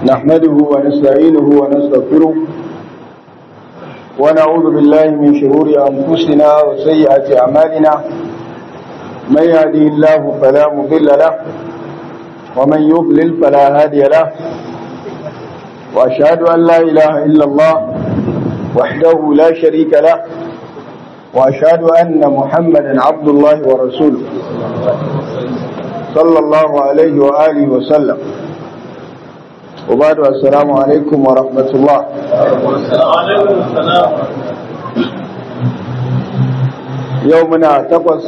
نحمده ونستعينه ونستغفره ونعوذ بالله من شرور أنفسنا وسيئات أعمالنا من يهدي الله فلا مضل له ومن يضلل فلا هادي له وأشهد أن لا إله إلا الله وحده لا شريك له وأشهد أن محمدا عبد الله ورسوله صلى الله عليه وآله وسلم وبعد السلام عليكم ورحمة الله يومنا تقص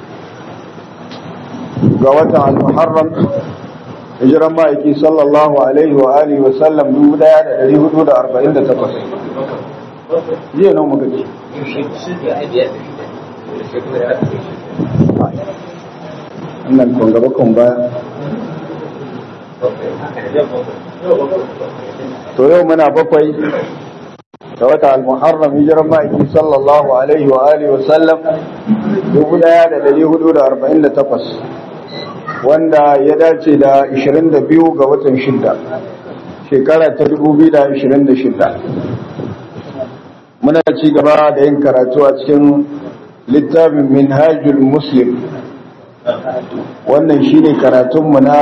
قوة المحرم hijiran ma'aiki sallallahu alaihi wa alihi wa sallam dubu daya da dari hudu da arba'in da takwas jiya nan muka ce wannan kun gaba kun baya to yau muna bakwai da wata al-muharram hijiran ma'aiki sallallahu alaihi wa alihi wa sallam dubu daya da dari hudu da arba'in da takwas wanda ya dace da 22 ga watan shidda shekara ta 2026 muna ci gaba da yin karatu a cikin littafin minhajul muslim wannan shine karatunmu na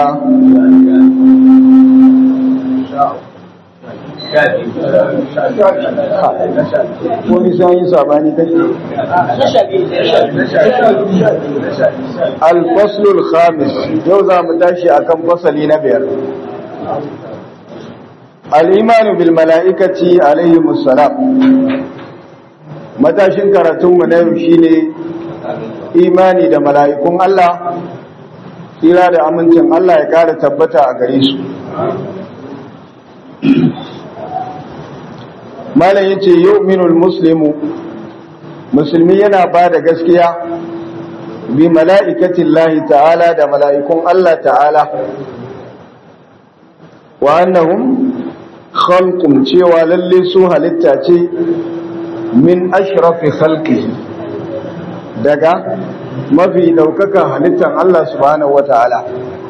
wani sun yi sabani kai al-faslul khamis yau za mu tashi akan fasali na biyar al-imanu bil mala'ikati alaihi musallam matashin karatunmu na yau shine imani da mala'ikun Allah tsira da amincin Allah ya kara tabbata a gare su malam yace yu'minul muslimu musulmi yana ba da gaskiya bi mala'ikatin lahi ta'ala da mala'ikun Allah ta'ala wa annahum khalqun cewa lalle su halitta ce min ashrafi khalqihi daga mafi daukakan halittan Allah subhanahu wa ta'ala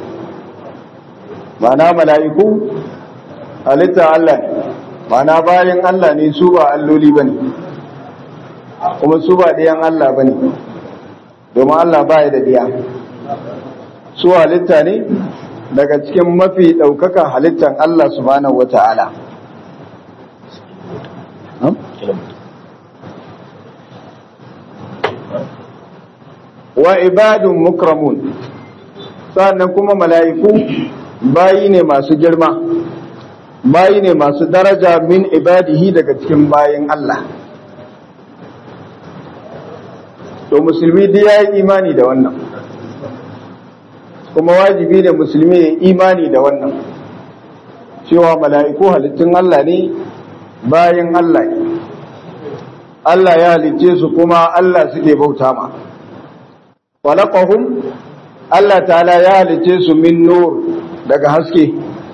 ma'ana mala'iku halitta Allah ne mana bayan Allah ne su ba alloli bane kuma su ba ɗayan Allah bane domin Allah baya da ɗiya su halitta ne daga cikin mafi ɗaukakan halittan Allah subhanahu wata'ala wa ibadun mukramun sannan kuma mala'iku bayi ne masu girma bayi ne masu daraja min ibadihi daga cikin bayin Allah to musulmi dai ya yi imani da wannan kuma wajibi ne musulmi ya imani da wannan cewa mala'iku halittun Allah ne bayin Allah ne Allah ya halicce su kuma Allah suke bauta ma walaqahum Allah ta'ala ya halicce su min nur daga haske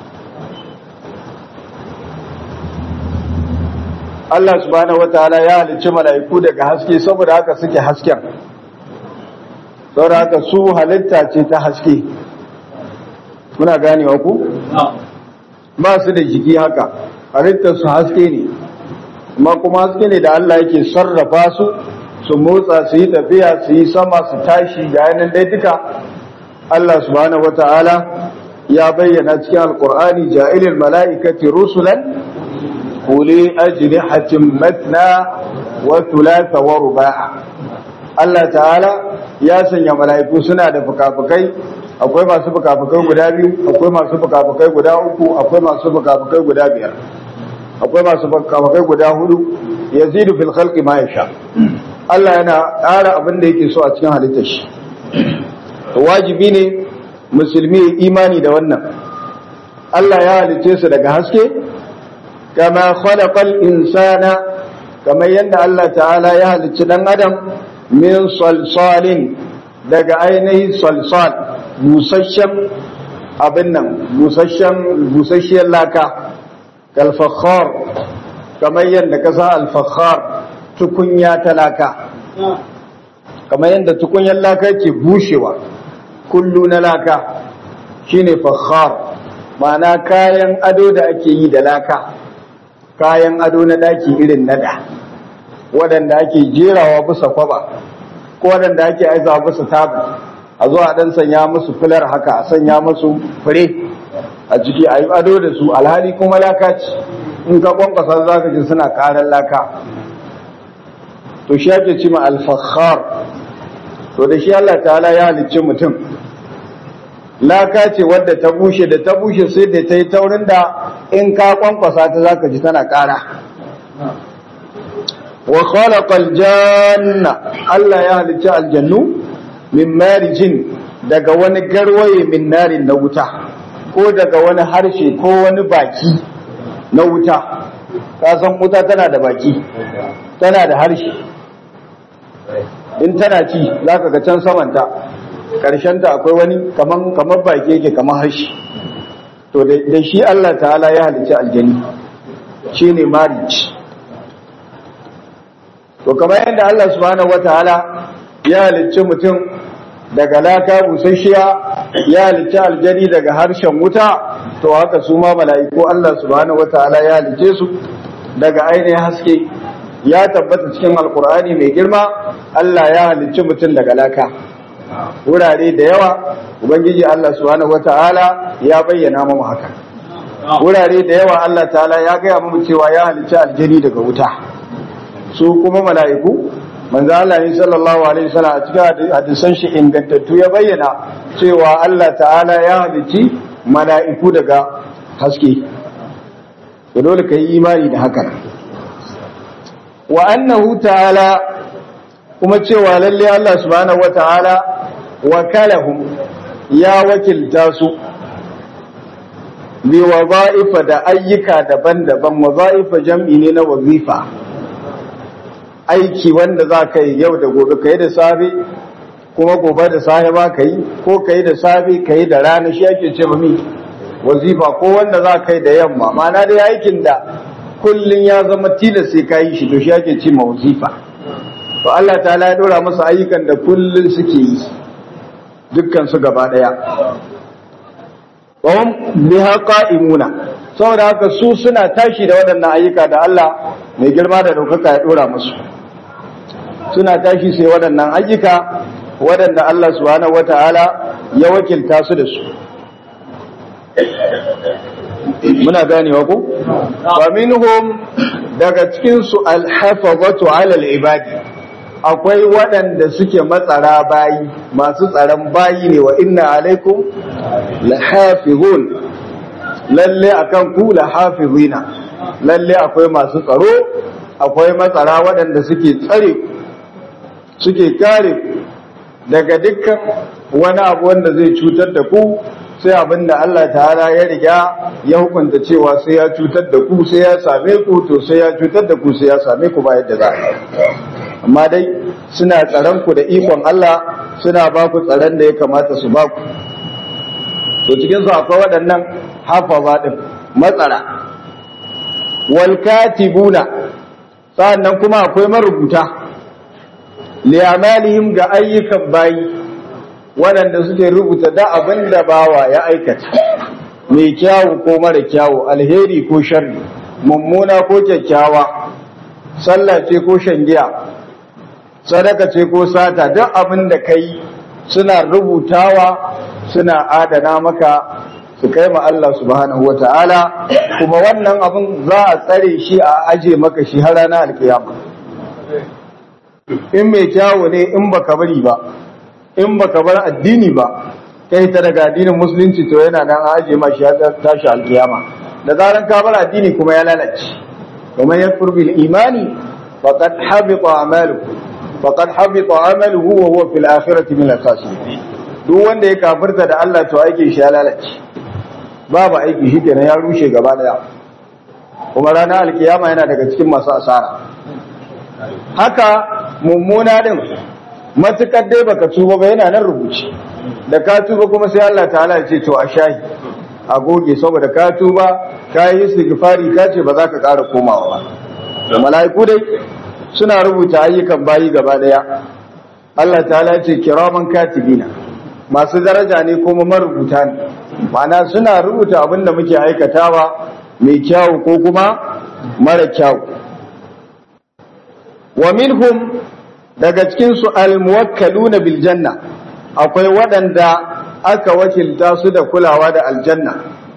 Allah subhanahu wataala ya halicci mala'iku daga haske saboda haka suke hasken saboda haka su halitta ce ta haske muna ganewa ku ba su da jiki haka halittar su haske ne amma kuma haske ne da Allah yake sarrafa su su motsa su yi tafiya su yi sama su tashi ga yanin dai duka Allah subhanahu wataala ya bayyana cikin alqur'ani ja'ilil mala'ikati rusulan أولي أجنحة مثنى وثلاث ورباع Allah ta'ala ya sanya mala'iku suna da fukafukai akwai masu fukafukai guda biyu akwai masu fukafukai guda uku akwai masu fukafukai guda biyar akwai masu fukafukai guda hudu yazidu fil khalqi ma yasha Allah yana ƙara abin da yake so a cikin halittar shi wajibi ne musulmi imani da wannan Allah ya halicce su daga haske kama khalaqal insana kamar yadda Allah ta'ala ya halicci dan adam min salsalin daga ainihin salsal busasshen abin nan busasshen busasshiyar laka kalfakhar kamar yadda ka sa alfakhar tukunya ta laka kamar yadda tukunyar laka ke bushewa kullu na laka shine fakhar ma'ana kayan ado da ake yi da laka kayan ado na daki irin nada waɗanda ake jerawa bisa kwaba ko waɗanda ake aizawa bisa tabu a zo a ɗan sanya musu filar haka a sanya musu fure a ciki a yi ado da su alhali kuma laka ce in ka kwankwasa za ka ji suna ƙarar laka to shi ake cima alfahar to da shi Allah ta'ala ya halicci mutum laka ce wadda ta bushe da ta bushe sai da ta yi taurin da in ka kwankwasa ta za ka ji tana ƙara wa khalaqal janna Allah ya halicci aljannu min marijin daga wani garwaye min narin na wuta ko daga wani harshe ko wani baki na wuta ka san wuta tana da baki tana da harshe in tana ci za ka ga can samanta ta akwai wani kamar baki yake kamar harshe to da shi Allah ta'ala ya halicci aljani shi ne marriage to kamar yadda Allah subhanahu wa ta'ala ya halicci mutum daga laka busasshiya ya halicci aljani daga harshen wuta to haka su ma mala'iku Allah subhanahu wa ta'ala ya halicce su daga ainihin haske ya tabbata cikin alkur'ani mai girma Allah ya halicci mutum daga laka wurare da yawa ubangiji Allah subhanahu wata'ala ya bayyana mu haka wurare da yawa Allah ta'ala ya gaya mu cewa ya halicci aljani daga wuta su kuma mala'iku manzo Allah ne sallallahu alaihi wasallam a cikin hadisan shi ingantattu ya bayyana cewa Allah ta'ala ya halicci mala'iku daga haske dole ka yi imani da haka wa annahu ta'ala kuma cewa lalle Allah subhanahu wata'ala wakalahum ya wakilta su bi waza'ifa da ayyuka daban-daban waza'ifa jam'i ne na wazifa aiki wanda za ka yi yau da gobe ka yi da safe kuma gobe da safe ba ka yi ko ka yi da safe ka yi da rana shi ake ce mi wazifa ko wanda za ka yi da yamma ma'ana dai aikin da kullun ya zama tilas sai ka yi shi to shi ake ce ma wazifa to Allah ta'ala ya dora masa ayyukan da kullun suke yi dukkan su gaba daya wahum biha qa'imuna saboda haka su suna tashi da waɗannan ayyuka da Allah mai girma da daukaka ya dora musu suna tashi sai waɗannan ayyuka waɗanda Allah subhanahu wata'ala ya wakilta su da su muna ganewa ko wa minhum daga cikin su alhafazatu ala alibadi akwai waɗanda suke matsara bayi masu tsaron bayi ne wa inna alaikum lahafizun lalle akan ku lahafizina lalle akwai masu tsaro akwai matsara waɗanda suke tsare suke kare daga dukkan wani abu wanda zai cutar da ku sai abin da Allah ta'ala ya riga ya hukunta cewa sai ya cutar da ku sai ya same ku to sai ya cutar da ku sai ya same ku ba yadda za a amma dai suna tsaron ku da ikon Allah suna ba ku tsaron da ya kamata su ba ku to cikin su akwai waɗannan hafaza din matsara wal katibuna sa'annan kuma akwai marubuta li amalihim ga ayyukan bayi waɗanda suke rubuta da abin da bawa ya aikata mai kyawu ko mara kyawu alheri ko sharri mummuna ko kyakkyawa sallah ce ko shangiya sadaka ce ko sata duk abin da kai suna rubutawa suna adana maka su kai ma Allah subhanahu wata'ala kuma wannan abin za a tsare shi a aje maka shi har ranar alkiyama in mai kyawu ne in baka bari ba in baka bar addini ba kai ta daga addinin musulunci to yana nan aje ma shi tashi alkiyama da zaran ka bar addini kuma ya lalace kuma ya furbil imani faqad habita amaluhu faqad habita amaluhu wa huwa fil akhirati min al-khasirin duk wanda ya kafirta da Allah to aikin shi ya lalace babu aiki shi kenan ya rushe gaba daya kuma ranar alkiyama yana daga cikin masu asara haka mummuna din matukar dai baka tuba ba yana nan rubuci da ka tuba kuma sai Allah ta'ala ya ce to a shahi a goge saboda ka tuba ka yi istighfari ka ce ba za ka ƙara komawa ba da mala'iku dai suna rubuta ayyukan bayi gaba daya Allah ta'ala ya ce kiraman katibina masu daraja ne kuma marubuta ne ma'ana suna rubuta abin da muke aikatawa mai kyawu ko kuma mara kyawu wa minhum daga cikin su almuwakkaluna bil janna akwai waɗanda aka wakilta su da kulawa da aljanna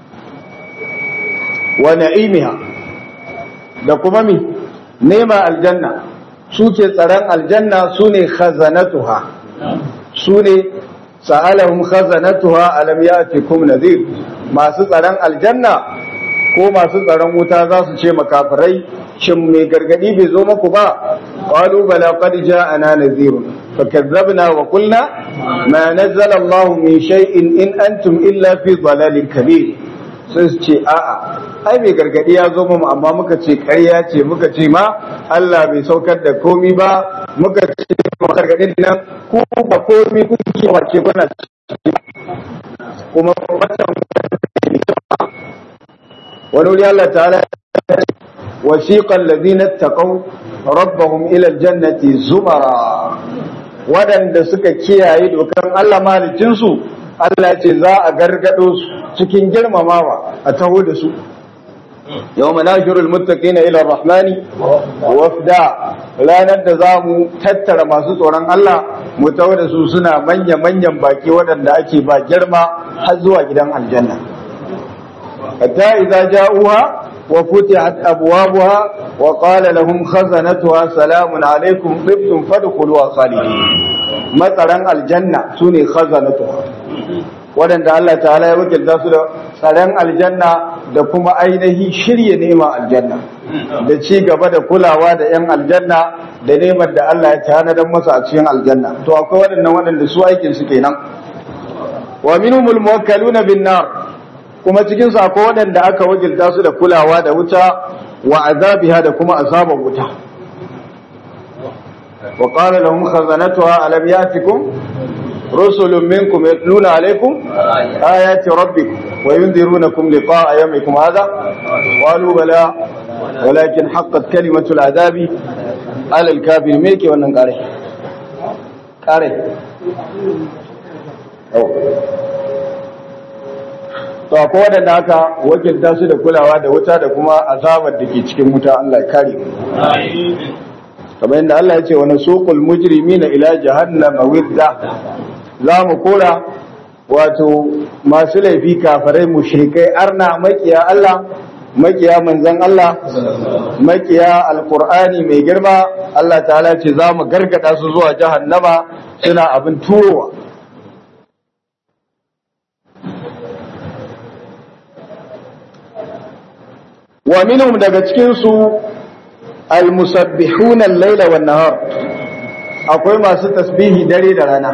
wa na'imiha da kuma mi nema aljanna suke tsaron aljanna sune khazanatuha sune sa'alahum khazanatuha alam ya'tikum nadhir masu tsaron aljanna ko masu tsaron wuta za su ce makafirai shin mai gargadi bai zo muku ba qalu bala qad ja'ana nadhirun fakazzabna wa qulna ma nazzala Allahu min shay'in in antum illa fi dhalalin kabir sai su ce a'a ai mai gargadi ya zo mu amma muka ce ƙarya ce muka ce ma Allah bai saukar da komi ba muka ce gargadin nan ku ba komi kuke wace kuna kuma wannan wani wuri Allah ta'ala wasiqal ladina taqaw rabbahum ila aljannati zumara wadanda suka kiyaye dokan Allah malicin su Allah ce za a gargado su cikin girmamawa a taho da su yawma nashurul muttaqina ila rahmani wafda ranar da za mu tattara masu tsoron Allah mu taho da su suna manya manyan baki waɗanda ake ba girma har zuwa gidan aljanna hatta idza ja'uha wa futihat abwabuha wa qala lahum khazanatuha salamun alaykum tibtum fadkhuluha khalidin matsaran aljanna sune khazanatuha waɗanda Allah ta'ala ya wakilta su da tsaron aljanna da kuma ainihi shirye neman aljanna da ci gaba da kulawa da 'yan aljanna da neman da Allah ya tanadar masa a cikin aljanna to akwai waɗannan waɗanda su aikin su kenan wa minhumul muwakkaluna bin nar kuma cikin su akwai waɗanda aka wakilta su da kulawa da wuta wa azabiha da kuma azabar wuta wa qala lahum khazanatuha alam yatikum رسل منكم يتلون عليكم آيات ربكم وينذرونكم لقاء يومكم هذا قالوا بلى ولكن حقت كلمة العذاب على الكافر ميكي wannan kare kare to akwai wadanda aka wakilta su da kulawa da wuta da kuma azabar da ke cikin wuta Allah ya kare kamar yadda Allah ya ce wa nasuqul mujrimina ila jahannama wirda za mu kora wato masu laifi kafarai mushrikai arna makiya Allah makiya manzan Allah makiya alkur'ani mai girma Allah ta'ala ce za mu gargada su zuwa jahannama suna abin turowa wa minhum daga cikin su almusabbihuna al-laila wan nahar akwai masu tasbihi dare da rana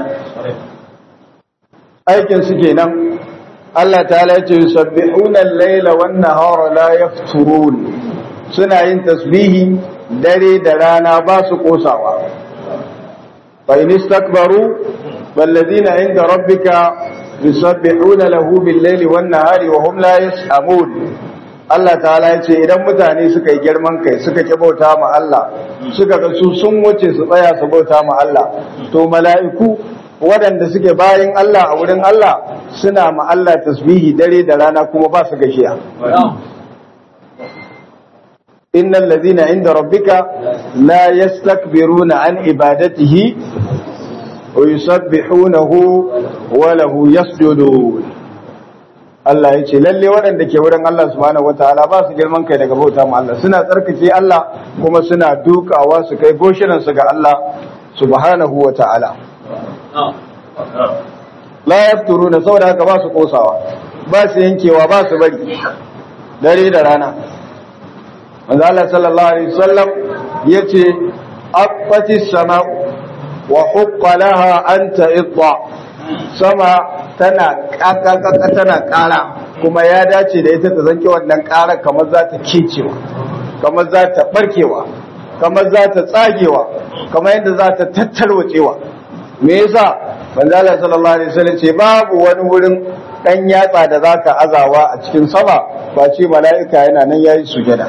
aikin su kenan Allah ta'ala ya ce yusabbihuna al-laila wan nahara la yafturun suna yin tasbihi dare da rana ba su kosawa fa in istakbaru walladhina inda rabbika yusabbihuna lahu bil-laili wan nahari wa hum la yas'amun Allah ta'ala ya ce idan mutane suka yi girman kai suka ki bauta ma Allah suka ga su sun wuce su tsaya su bauta ma Allah to mala'iku waɗanda suke bayan Allah a wurin Allah suna ma Allah tasbihi dare da rana kuma ba su gashiya innal ladhina inda rabbika la yastakbiruna an ibadatihi wa yusabbihunahu wa lahu yasjudun Allah ya ce lalle waɗanda ke wurin Allah subhanahu wataala ba su girman kai daga bauta ma Allah suna tsarkake Allah kuma suna dukawa su kai goshinan su ga Allah subhanahu wataala la yafturuna saboda haka ba su kosawa ba su yankewa ba su bari dare da rana manzo Allah sallallahu alaihi wasallam yace aqati sama'u wa huqqa laha anta idda sama tana kakakaka tana kara kuma ya dace da ita ta zanke wannan kara kamar za ta kecewa kamar za ta barkewa kamar za ta tsagewa kamar yadda za ta tattarwacewa me yasa manzo Allah sallallahu alaihi wasallam ce babu wani wurin dan yatsa da zaka azawa a cikin sama ba ce mala'ika yana nan yayi sujada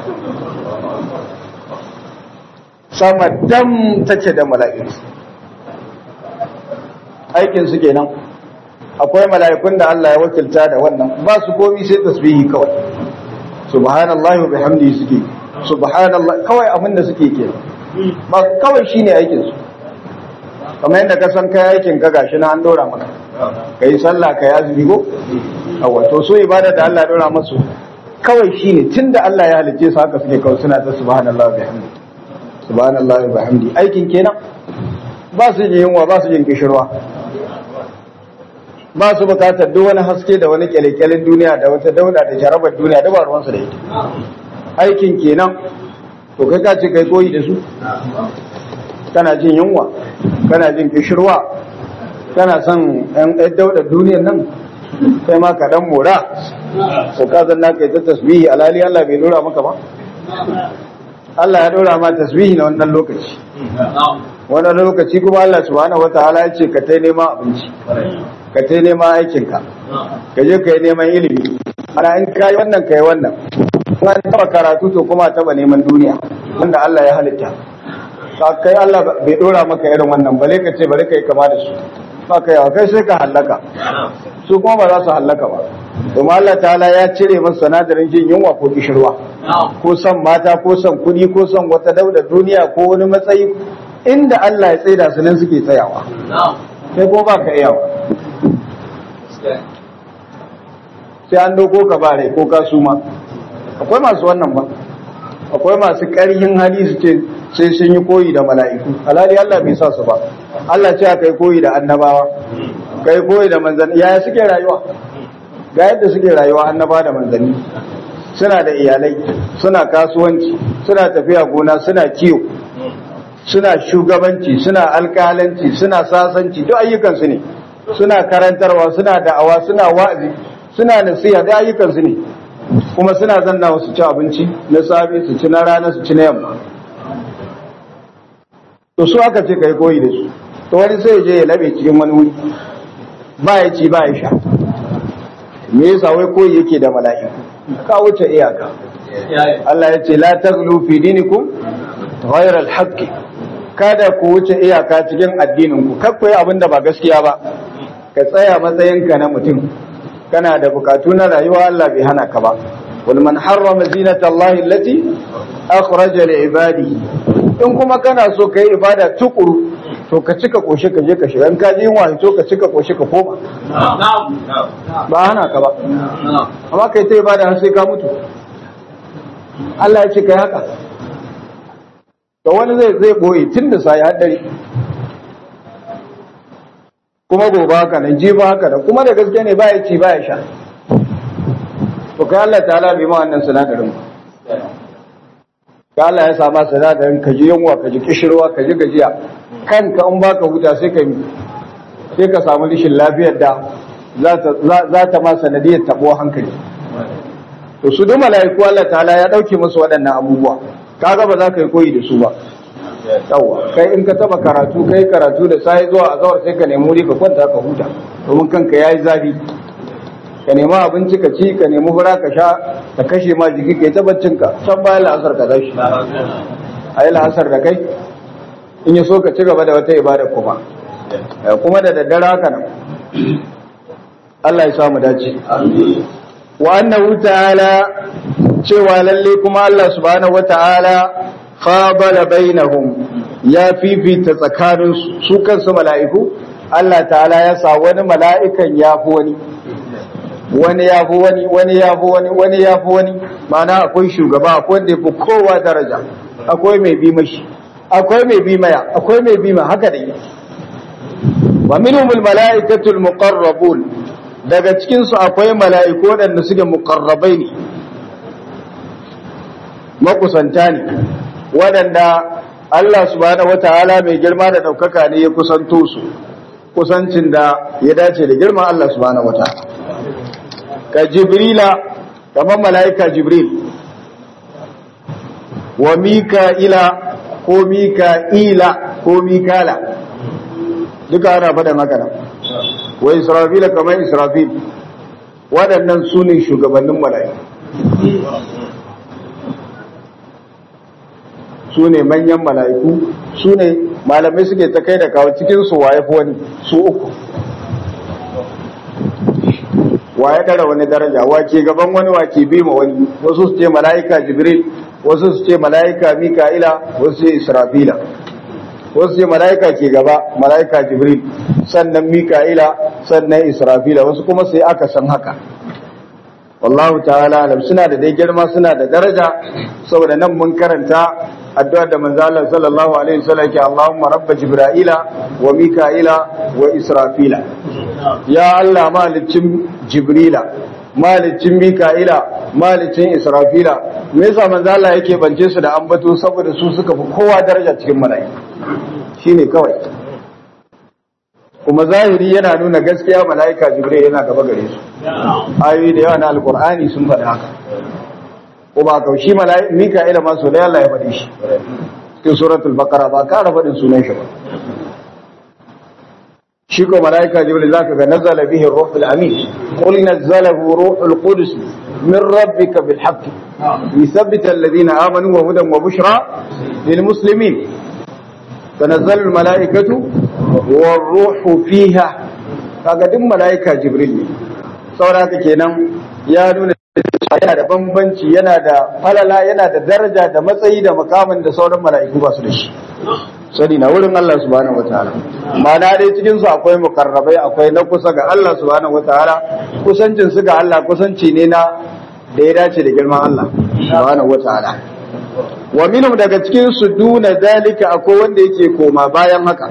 sama dam take da mala'iku aikin su kenan akwai mala'ikun da Allah ya wakilta da wannan ba su komi sai tasbihi kawai subhanallahi wa bihamdihi suke subhanallah kawai abin da suke ke ba kawai shine aikin su kamar yadda ka san kai aikin ka gashi na an dora maka kai sallah kai azumi ko awa to so ibada da Allah ya dora masu kawai shine tunda Allah ya halice su haka suke kawai suna ta subhanallahi wa bihamdihi subhanallahi wa bihamdihi aikin kenan ba su jin yunwa ba su jin kishirwa ba su bukatar duk wani haske da wani kyalekyalen duniya da wata dauda da jarabar duniya da ba ruwansu da ita aikin kenan to kai ka ce kai koyi da su kana jin yunwa kana jin kishirwa kana son yan daudar duniyar nan kai ma ka dan mora ko ka zanna kai ta tasbihi alali Allah bai dora maka ba Allah ya dora ma tasbihi na wannan lokaci wannan lokaci kuma Allah subhanahu wataala ya ce ka tai neman abinci ka tai neman aikinka ka je ka yi neman ilimi ana in ka yi wannan ka yi wannan in an taba karatu to kuma taba neman duniya wanda Allah ya halitta ka kai Allah bai dora maka irin wannan bale ka ce bari ka yi kama da su ba kai kai sai ka hallaka su kuma ba za su hallaka ba domin Allah ta'ala ya cire masa sanadarin jin yunwa ko kishirwa ko son mata ko son kuɗi ko son wata dauda duniya ko wani matsayi inda Allah ya tsaida su nan suke tsayawa sai ko ba ka iyawa sai an doko ka ba rai ko ka suma akwai masu wannan ba akwai masu ƙarhin hali su ce sai sun yi koyi da mala'iku alhali Allah bai sa su ba Allah ce kai koyi da annabawa kai koyi da manzanni yaya suke rayuwa ga yadda suke rayuwa annaba da manzanni suna da iyalai suna kasuwanci suna tafiya gona suna kiyo suna shugabanci suna alkalanci suna sasanci duk ayyukansu ne suna karantarwa suna da'awa suna wa'azi suna nasiha da ayyukansu ne kuma suna zanna su ci abinci na safe su ci na rana su ci na yamma to su aka ce kai koyi da su to wani sai je ya labe cikin wani wuri ba ya ci ba ya sha me yasa wai koyi yake da mala'iku ka wuce iyaka Allah ya ce la taghlu fi dinikum ghayra al-haqq kada ku wuce iyaka cikin addinin ku kar ku yi abin da ba gaskiya ba ka tsaya matsayinka na mutum kana da bukatu na rayuwa Allah bai hana ka ba wal man harrama zinata Allah allati akhraja li ibadihi in kuma kana so kai ibada tukuru to ka cika koshi ka je ka shiga in ka ji yunwa to ka cika koshi ka koma ba hana ka ba amma kai ta ibada har sai ka mutu Allah ya ce kai haka to wani zai zai boye tun da sai har dare kuma gobe haka nan jibi haka da kuma da gaske ne baya ci baya sha to kai Allah ta'ala bai ma wannan sinadarin ba ka Allah ya sama sinadarin ka ji yunwa ka ji kishirwa ka ji gajiya kanka in baka huta sai ka sai ka samu rishin lafiyar da za ta ma sanadiyar tabo hankali to su duk mala'iku Allah ta'ala ya dauke musu waɗannan abubuwa kaga ba za ka yi koyi da su ba yawa kai in ka taba karatu kai karatu da sai zuwa azawar sai ka nemi wuri ka kwanta ka huta domin kanka yayi zafi ka nemi abinci ka ci ka nemi fura ka sha ka kashe ma jiki kai tabbacin ka can bayan la'asar ka tashi ayi la'asar da kai in ya so ka ci gaba da wata ibada kuma kuma da daddare haka nan Allah ya samu dace wa annahu ta'ala cewa lalle kuma Allah subhanahu wata'ala fadala bainahum ya fifita tsakanin su kansu mala'iku Allah ta'ala ya sa wani mala'ikan ya fi wani wani ya fi wani wani ya fi wani wani ya fi wani ma'ana akwai shugaba akwai wanda ya fi kowa daraja akwai mai bi mashi akwai mai bi maya akwai mai bi ma haka dai wa minhumul mala'ikatul muqarrabun daga cikin su akwai mala'iku wadanda suke muqarrabai ne makusanta ne wadanda Allah subhanahu wataala mai girma da daukaka ne ya kusanto su kusancin da ya dace da girman Allah subhanahu wataala ka jibrila kamar mala'ika jibril wa mika'ila ko mika'ila ko mikala duka ana faɗa magana wa israfila kamar israfil waɗannan su ne shugabannin mala'iku su ne manyan mala'iku su ne malamai suke ta kai da kawo cikin su waye fi wani su uku wa ya dara wani daraja wa ke gaban wani wa ke bi ma wani wasu su ce mala'ika jibril wasu su ce mala'ika mika'ila wasu su ce israfila wasu ce mala'ika ke gaba mala'ika jibril sannan mika'ila sannan israfila wasu kuma sai aka san haka wallahu ta'ala alam suna da dai girma suna da daraja saboda nan mun karanta addu'ar da manzo Allah sallallahu alaihi wasallam ke Allahumma rabb jibrila wa mika'ila wa israfila ya Allah malicin jibrila malicin mika'ila malicin israfila me yasa manzo Allah yake bance su da ambato saboda su suka fi kowa daraja cikin mala'iku shine kawai kuma zahiri yana nuna gaskiya mala'ika jibril yana gaba gare su ayoyi da yawa na alqur'ani sun faɗi haka kuma ka shi mala'ika mika'ila ma so da Allah ya faɗi shi cikin suratul baqara ba ka faɗin sunan shi ba shi ko mala'ika jibril zaka ga nazala bihi ruhul amin qul nazzalahu ruhul qudus min rabbika bil haqq yuthabbita alladhina amanu wa hudan wa bushra lil muslimin tanazzalu al mala'ikatu war ruhu fiha kaga duk mala'ika jibril ne saboda kenan ya nuna yana da bambanci yana da falala yana da daraja da matsayi da makamin da sauran mala'iku ba su da shi sani na wurin Allah subhanahu wataala ma'ana dai cikin su akwai mukarrabai akwai na kusa ga Allah subhanahu wataala kusancin su ga Allah kusanci ne na da ya dace da girman Allah subhanahu wataala wa minhum daga cikin su duna zalika akwai wanda yake koma bayan haka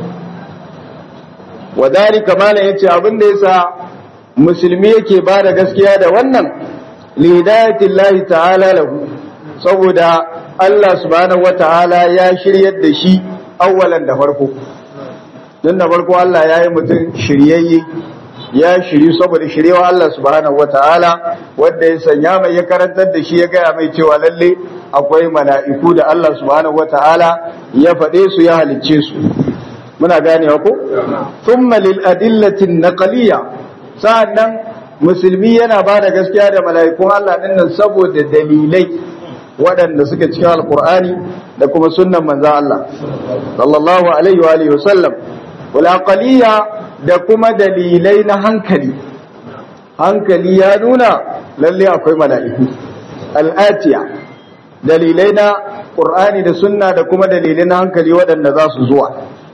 wa dalika malan yace abin da yasa musulmi yake ba da gaskiya da wannan lidayatillahi ta'ala lahu saboda Allah subhanahu wata'ala ya shiryar da shi awwalan da farko don da farko Allah ya yi mutum shiryayye ya shiryu saboda shiryewa Allah subhanahu wata'ala wanda ya sanya mai ya karantar da shi ya gaya mai cewa lalle akwai mala'iku da Allah subhanahu wata'ala ya faɗe su ya halicce su muna ganewa ko thumma lil adillatin naqliyya sa'annan musulmi yana ba da gaskiya da mala'ikun Allah ɗin nan saboda dalilai waɗanda suka cikin alkur'ani da kuma sunnan manzan Allah sallallahu alaihi wa alihi wasallam wal da kuma dalilai na hankali hankali ya nuna lalle akwai mala'iku al'atiya dalilai na qur'ani da sunna da kuma dalilai na hankali waɗanda za su zuwa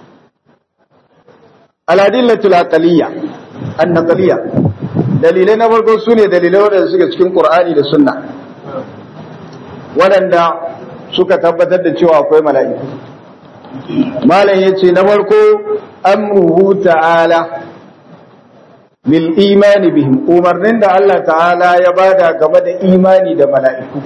al-adillatul aqliyya an-naqliyya dalilai na farko su ne dalilai waɗanda suka cikin ƙur'ani da sunna waɗanda suka tabbatar da cewa akwai mala'iku malam ya ce na farko amruhu ta'ala bil imani bihim umarnin da Allah ta'ala ya bada game da imani da mala'iku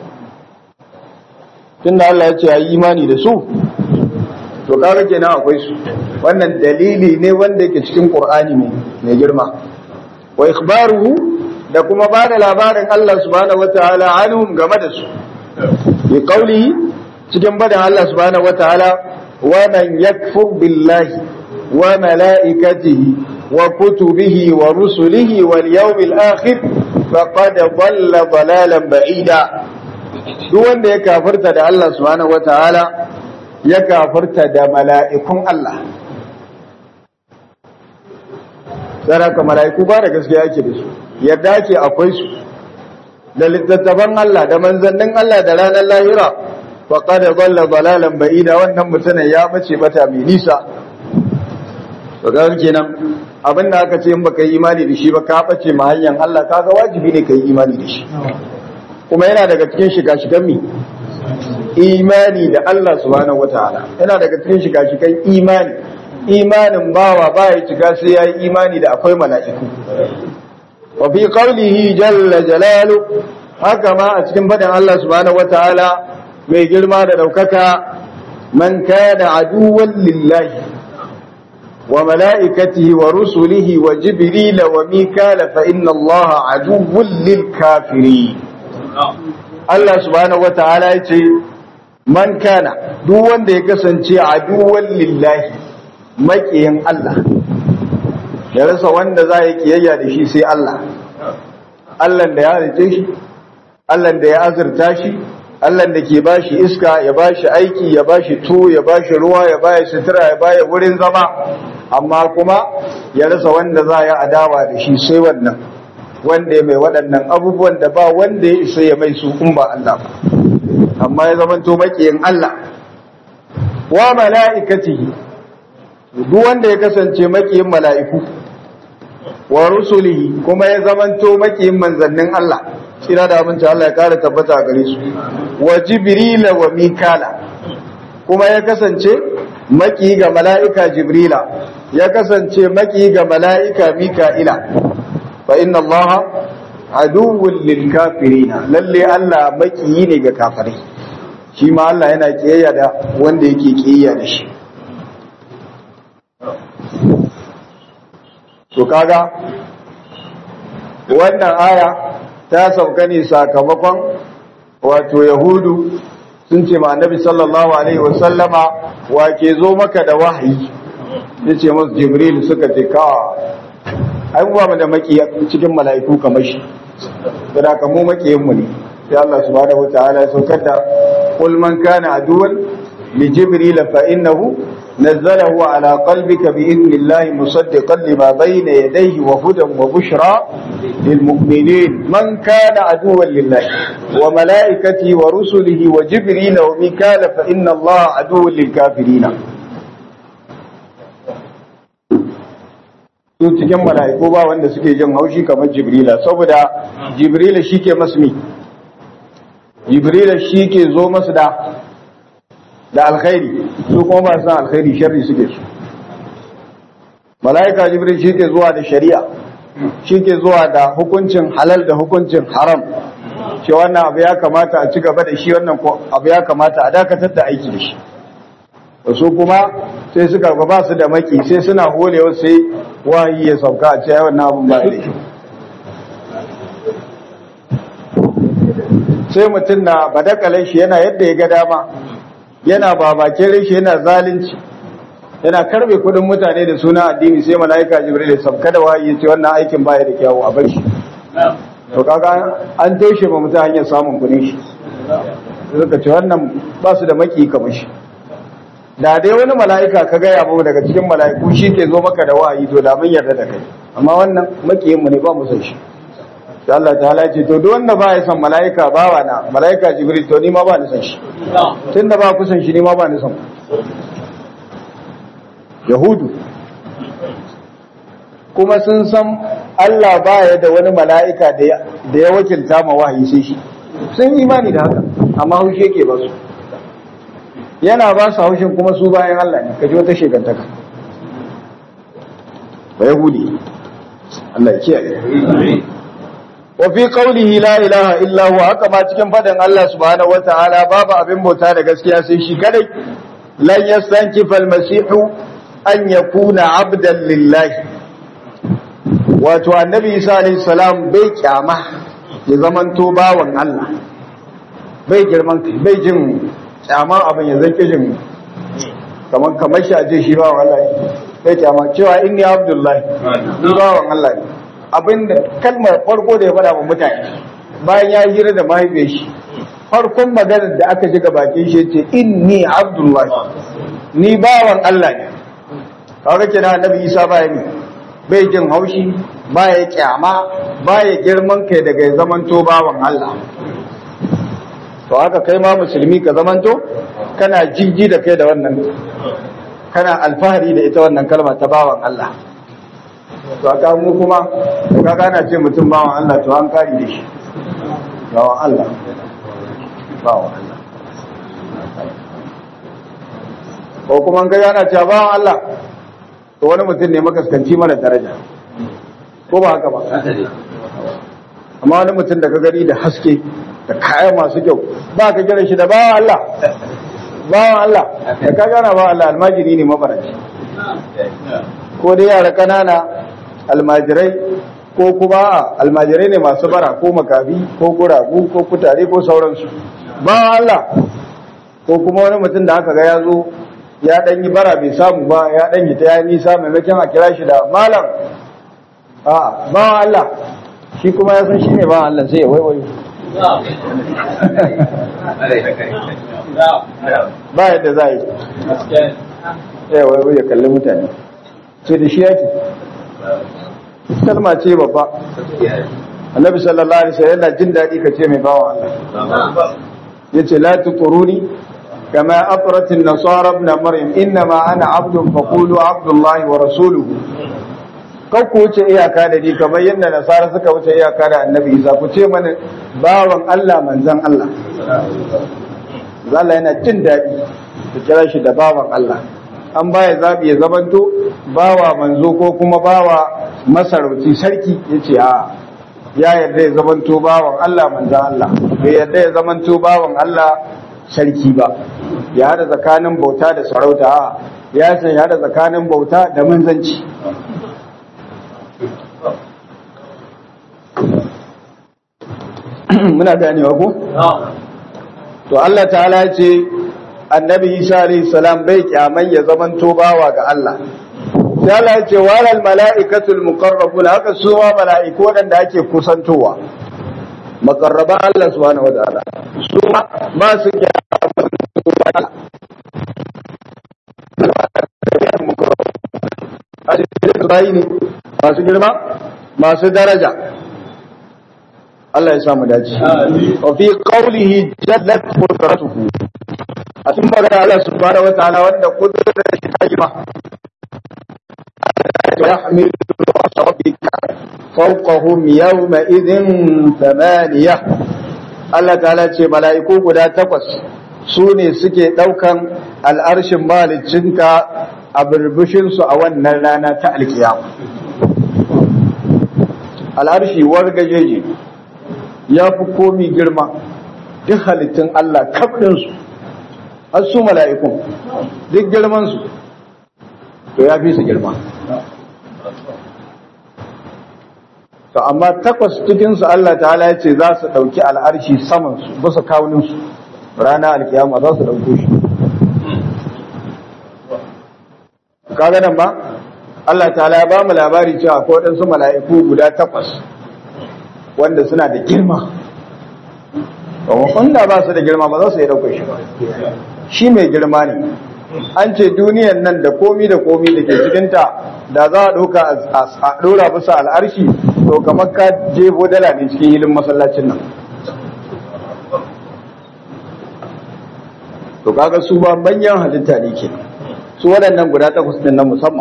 tunda Allah ya ce a yi imani da su to kaga kenan akwai su wannan dalili ne wanda yake cikin ƙur'ani mai girma wa ikhbaruhu da kuma ba da labarin Allah subhanahu wataala anhum game da su bi qawlihi cikin badan Allah subhanahu wataala wa man yakfur billahi wa malaikatihi wa kutubihi wa rusulihi wal yawmil akhir faqad dhalla dhalalan ba'ida duk wanda ya kafirta da Allah subhanahu wataala ya kafirta da mala'ikun Allah saraka mala'iku ba da gaskiya yake da su yadda ake akwai su da littattafan Allah da manzannin Allah da ranar lahira faqad dhalla dhalalan ba'ida wannan mutumin ya bace bata mai nisa to ga kenan abinda aka ce in baka yi imani da shi ba ka bace ma hanyar Allah kaga wajibi ne ka yi imani da shi kuma yana daga cikin shiga-shigan mi imani da Allah subhanahu wataala yana daga cikin shiga-shigan imani imanin bawa baya cika sai ya yi imani da akwai mala'iku. Wa fi qawlihi jalla jalalu haka ma a cikin faɗin Allah subhanahu wata'ala mai girma da ɗaukaka man kana aduwwan lillahi wa mala'ikatihi wa rusulihi wa jibrila wa mikala fa inna Allah aduwwun lil kafiri. Allah subhanahu wata'ala ya ce man kana duk wanda ya kasance aduwwan lillahi maƙiyin Allah ya rasa wanda za yi kiyayya da shi sai Allah Allah da ya halice shi Allah da ya azurta shi Allah da ke bashi iska ya bashi aiki ya bashi to ya bashi ruwa ya bashi sutura ya bashi wurin zama amma kuma ya rasa wanda za ya adawa da shi sai wannan wanda ya mai waɗannan abubuwan da ba wanda ya isa ya mai su in ba Allah ba amma ya zamanto makiyin Allah wa mala'ikatihi duk wanda ya kasance makiyin mala'iku wa rusulihi kuma ya zamanto makiyin manzannin Allah kira da abinci Allah ya kara tabbata a gare su wa jibrila wa mikala kuma ya kasance maki ga mala'ika jibrila ya kasance maki ga mala'ika mika'ila fa inna allaha aduwwul lil kafirina lalle Allah maki ne ga kafirai shi ma Allah yana kiyayya da wanda yake kiyayya da shi to kaga wannan aya ta sauka ne sakamakon wato yahudu sun ce ma annabi sallallahu alaihi wasallama wa ke zo maka da wahayi ya ce masu jibril suka ce ka ai mu ba mu da maki cikin mala'iku kamar shi da ka mu makiyin mu ne sai Allah subhanahu wataala ya saukar da qul man kana aduwan li jibril fa innahu نزله على قلبك بإذن الله مصدقا لما بين يديه وهدى وبشرى للمؤمنين من كان عدوا لله وملائكته ورسله وجبريل وميكال فإن الله عدو للكافرين su cikin mala'iku ba wanda suke jin haushi kamar jibrila saboda jibrila shi ke masu mi jibrila shi ke zo masu da da alkhairi su kuma ba san alkhairi sharri suke su mala'ika jibril shi ke zuwa da shari'a shi ke zuwa da hukuncin halal da hukuncin haram ce wannan abu ya kamata a ci gaba da shi wannan abu ya kamata a dakatar da aiki da shi su kuma sai suka ba su da maki sai suna holewa sai wahayi ya sauka a ce wannan abun ba da shi sai mutum na badakalan shi yana yadda ya ga dama yana babakin rashi yana zalunci yana karbe kudin mutane da suna addini sai mala'ika jibril ya sabka da wahayi ce wannan aikin baya da kyawu a bar shi to kaga an toshe ba mutum hanyar samun kudin shi suka ce wannan ba su da maki kamar shi da dai wani mala'ika ka gaya mu daga cikin mala'iku shi ke zo maka da wahayi to da mun yarda da kai amma wannan makiyin mu ne ba mu san shi sai Allah ta ce to duk wanda ba ya san mala'ika bawa na mala'ika jibril to ni ma ba ni san shi tunda ba ku san shi ni ma ba ni san yahudu kuma sun san Allah baya da wani mala'ika da ya wakilta ma wahayi sai shi sun imani da haka amma haushi yake ba su yana ba su haushin kuma su bayan Allah ne kaji wata shekantaka ba yahudi Allah ya kiyaye wa fi qawlihi la ilaha illa huwa haka ma cikin fadan Allah subhanahu wataala babu abin bauta da gaskiya sai shi kadai lan yastankifa al-masihu an yakuna abdan lillahi wato annabi Isa alayhi salam bai kyama ya zamanto bawan Allah bai girman bai jin kyaman abin ya zake jin kamar kamar shi aje shi bawan Allah bai kyama cewa inni abdullahi ni bawan Allah ne abinda kalmar farko da ya faɗa wa mutane bayan ya hira da mahaifiyar shi farkon maganar da aka ji bakin shi ce inni abdullahi ni bawan Allah ne kawai ke na annabi isa baya ne bai jin haushi baya kyama baya girman kai daga zamanto bawan Allah to haka kai ma musulmi ka zamanto kana jijji da kai da wannan kana alfahari da ita wannan kalma ta bawan Allah to aka mu kuma to kaga ana ce mutum bawan Allah to an kari da shi bawan Allah bawan Allah ko kuma an kai ana cewa bawan Allah to wani mutum ne makaskanci mara daraja ko ba haka ba amma wani mutum da ka gani da haske da kaya masu kyau ba ka kira shi da bawan Allah bawan Allah da ka gana bawan Allah almajiri ne mabaraci ko dai yara kanana almajirai ko kuma almajirai ne masu bara ko makafi ko guragu ko kutare ko sauransu ba Allah ko kuma wani mutum da aka ga ya zo ya dan yi bara bai samu ba ya dan yi ta ya nisa maimakon a kira shi da malam a ba Allah shi kuma ya san shi ne ba Allah sai ya waiwayo ba yadda za a yi ya waiwayo ya kalli mutane sai da shi yake kalma ce babba annabi sallallahu alaihi wasallam yana jin dadi ka ce mai bawa Allah yace la tuquruni kama atrat an-nasara ibn maryam inma ana abdun faqulu abdullahi wa rasuluhu kan ku wuce iyaka da ni kamar yadda nasara suka wuce iyaka da annabi isa ku ce mana bawan Allah manzan Allah Allah yana jin daɗi ku kira shi da bawan Allah an baya zabi ya zamanto bawa manzo ko kuma bawa masarauci sarki yace a ya yarda ya zamanto bawan Allah manzan Allah bai yarda ya zamanto bawan Allah sarki ba ya hada tsakanin bauta da sarauta ya ce ya hada tsakanin bauta da manzanci muna ganewa ko? to Allah ta'ala ce annabi Isa alayhi salam bai kyaman ya zaman bawa ga Allah sai Allah ya ce walal mala'ikatul muqarrabun haka su ma mala'iku wadanda ake kusantowa makarraba Allah subhanahu wa ta'ala su ma ba su kyaman masu girma masu daraja Allah ya samu dace. Wa fi qawlihi jallat qudratuhu. A cikin magana Allah subhanahu wa ta'ala wanda kudrar shi ta jima. يحمل ربك فوقهم يومئذ ثمانية Allah ta'ala ce mala'iku guda takwas su ne suke ɗaukan al'arshin malicinka a birbishinsu a wannan rana ta alkiyama. Al'arshi wargajeje ya fi komi girma duk halittun Allah kaɗinsu har su mala'ikun duk girmansu to ya fi su girma to amma takwas cikinsu Allah ta'ala ya ce za su ɗauki al'arshi samansu bisa kawuninsu rana alkiyama za su ɗauko shi kaga nan ba Allah ta'ala ya ba mu labari cewa ko waɗansu mala'iku guda takwas wanda suna da girma wanda ba su da girma ba za su yi ɗaukar shi ba shi mai girma ne an ce duniyan nan da komi da komi da ke cikinta da za a ɗauka a ɗora bisa al'arshi to kamar ka jebo dala ne cikin hilin masallacin nan to kaga su ba manyan halitta ne ke su waɗannan guda takwas ɗin na musamman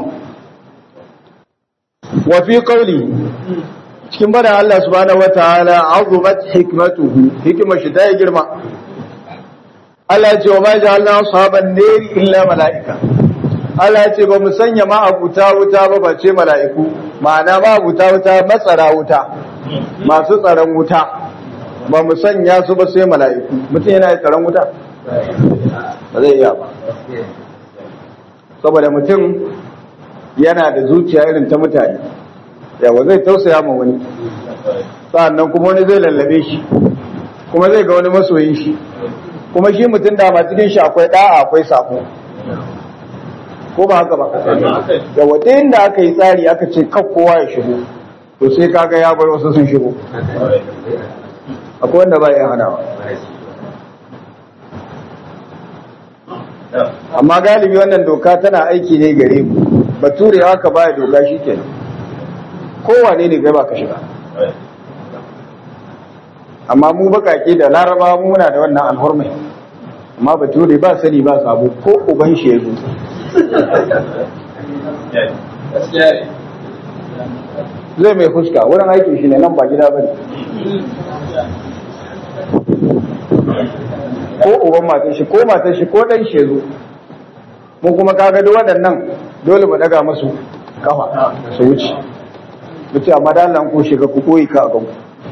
wa fi qawli cikin bada Allah subhanahu wataala azumat hikmatuhu hikimar shi ta yi girma Allah ya ce wa ma ja'alna ashaban nari illa malaika Allah ya ce ba mu sanya ma abuta wuta ba ba ce mala'iku ma'ana ma abuta wuta matsara wuta masu tsaron wuta ba mu sanya su ba sai mala'iku mutum yana da tsaron wuta ba zai iya ba saboda mutum yana da zuciya irin ta mutane yawa zai tausaya ma wani sa'annan kuma wani zai lallabe shi kuma zai ga wani masoyin shi kuma shi mutum dama cikin shi akwai da'a akwai sako ko ba haka ba yawa ta inda aka yi tsari aka ce kan kowa ya shigo to sai kaga ya bar wasu sun shigo akwai wanda ba ya hanawa amma galibi wannan doka tana aiki ne gare mu bature haka baya doka shi kenan kowane ne kai ba ka shiga amma mu bakake da laraba muna da wannan alhurmai amma bature ba sani ba sabo ko uban shi ya zo zai mai fuska wurin aikin shi ne nan ba gida ba ne ko uban matan shi ko matan shi ko dan shi ya zo mun kuma kaga duk waɗannan dole mu daga masu kafa su wuce mu ce amma da Allah ko shiga ku koyi ka a ganku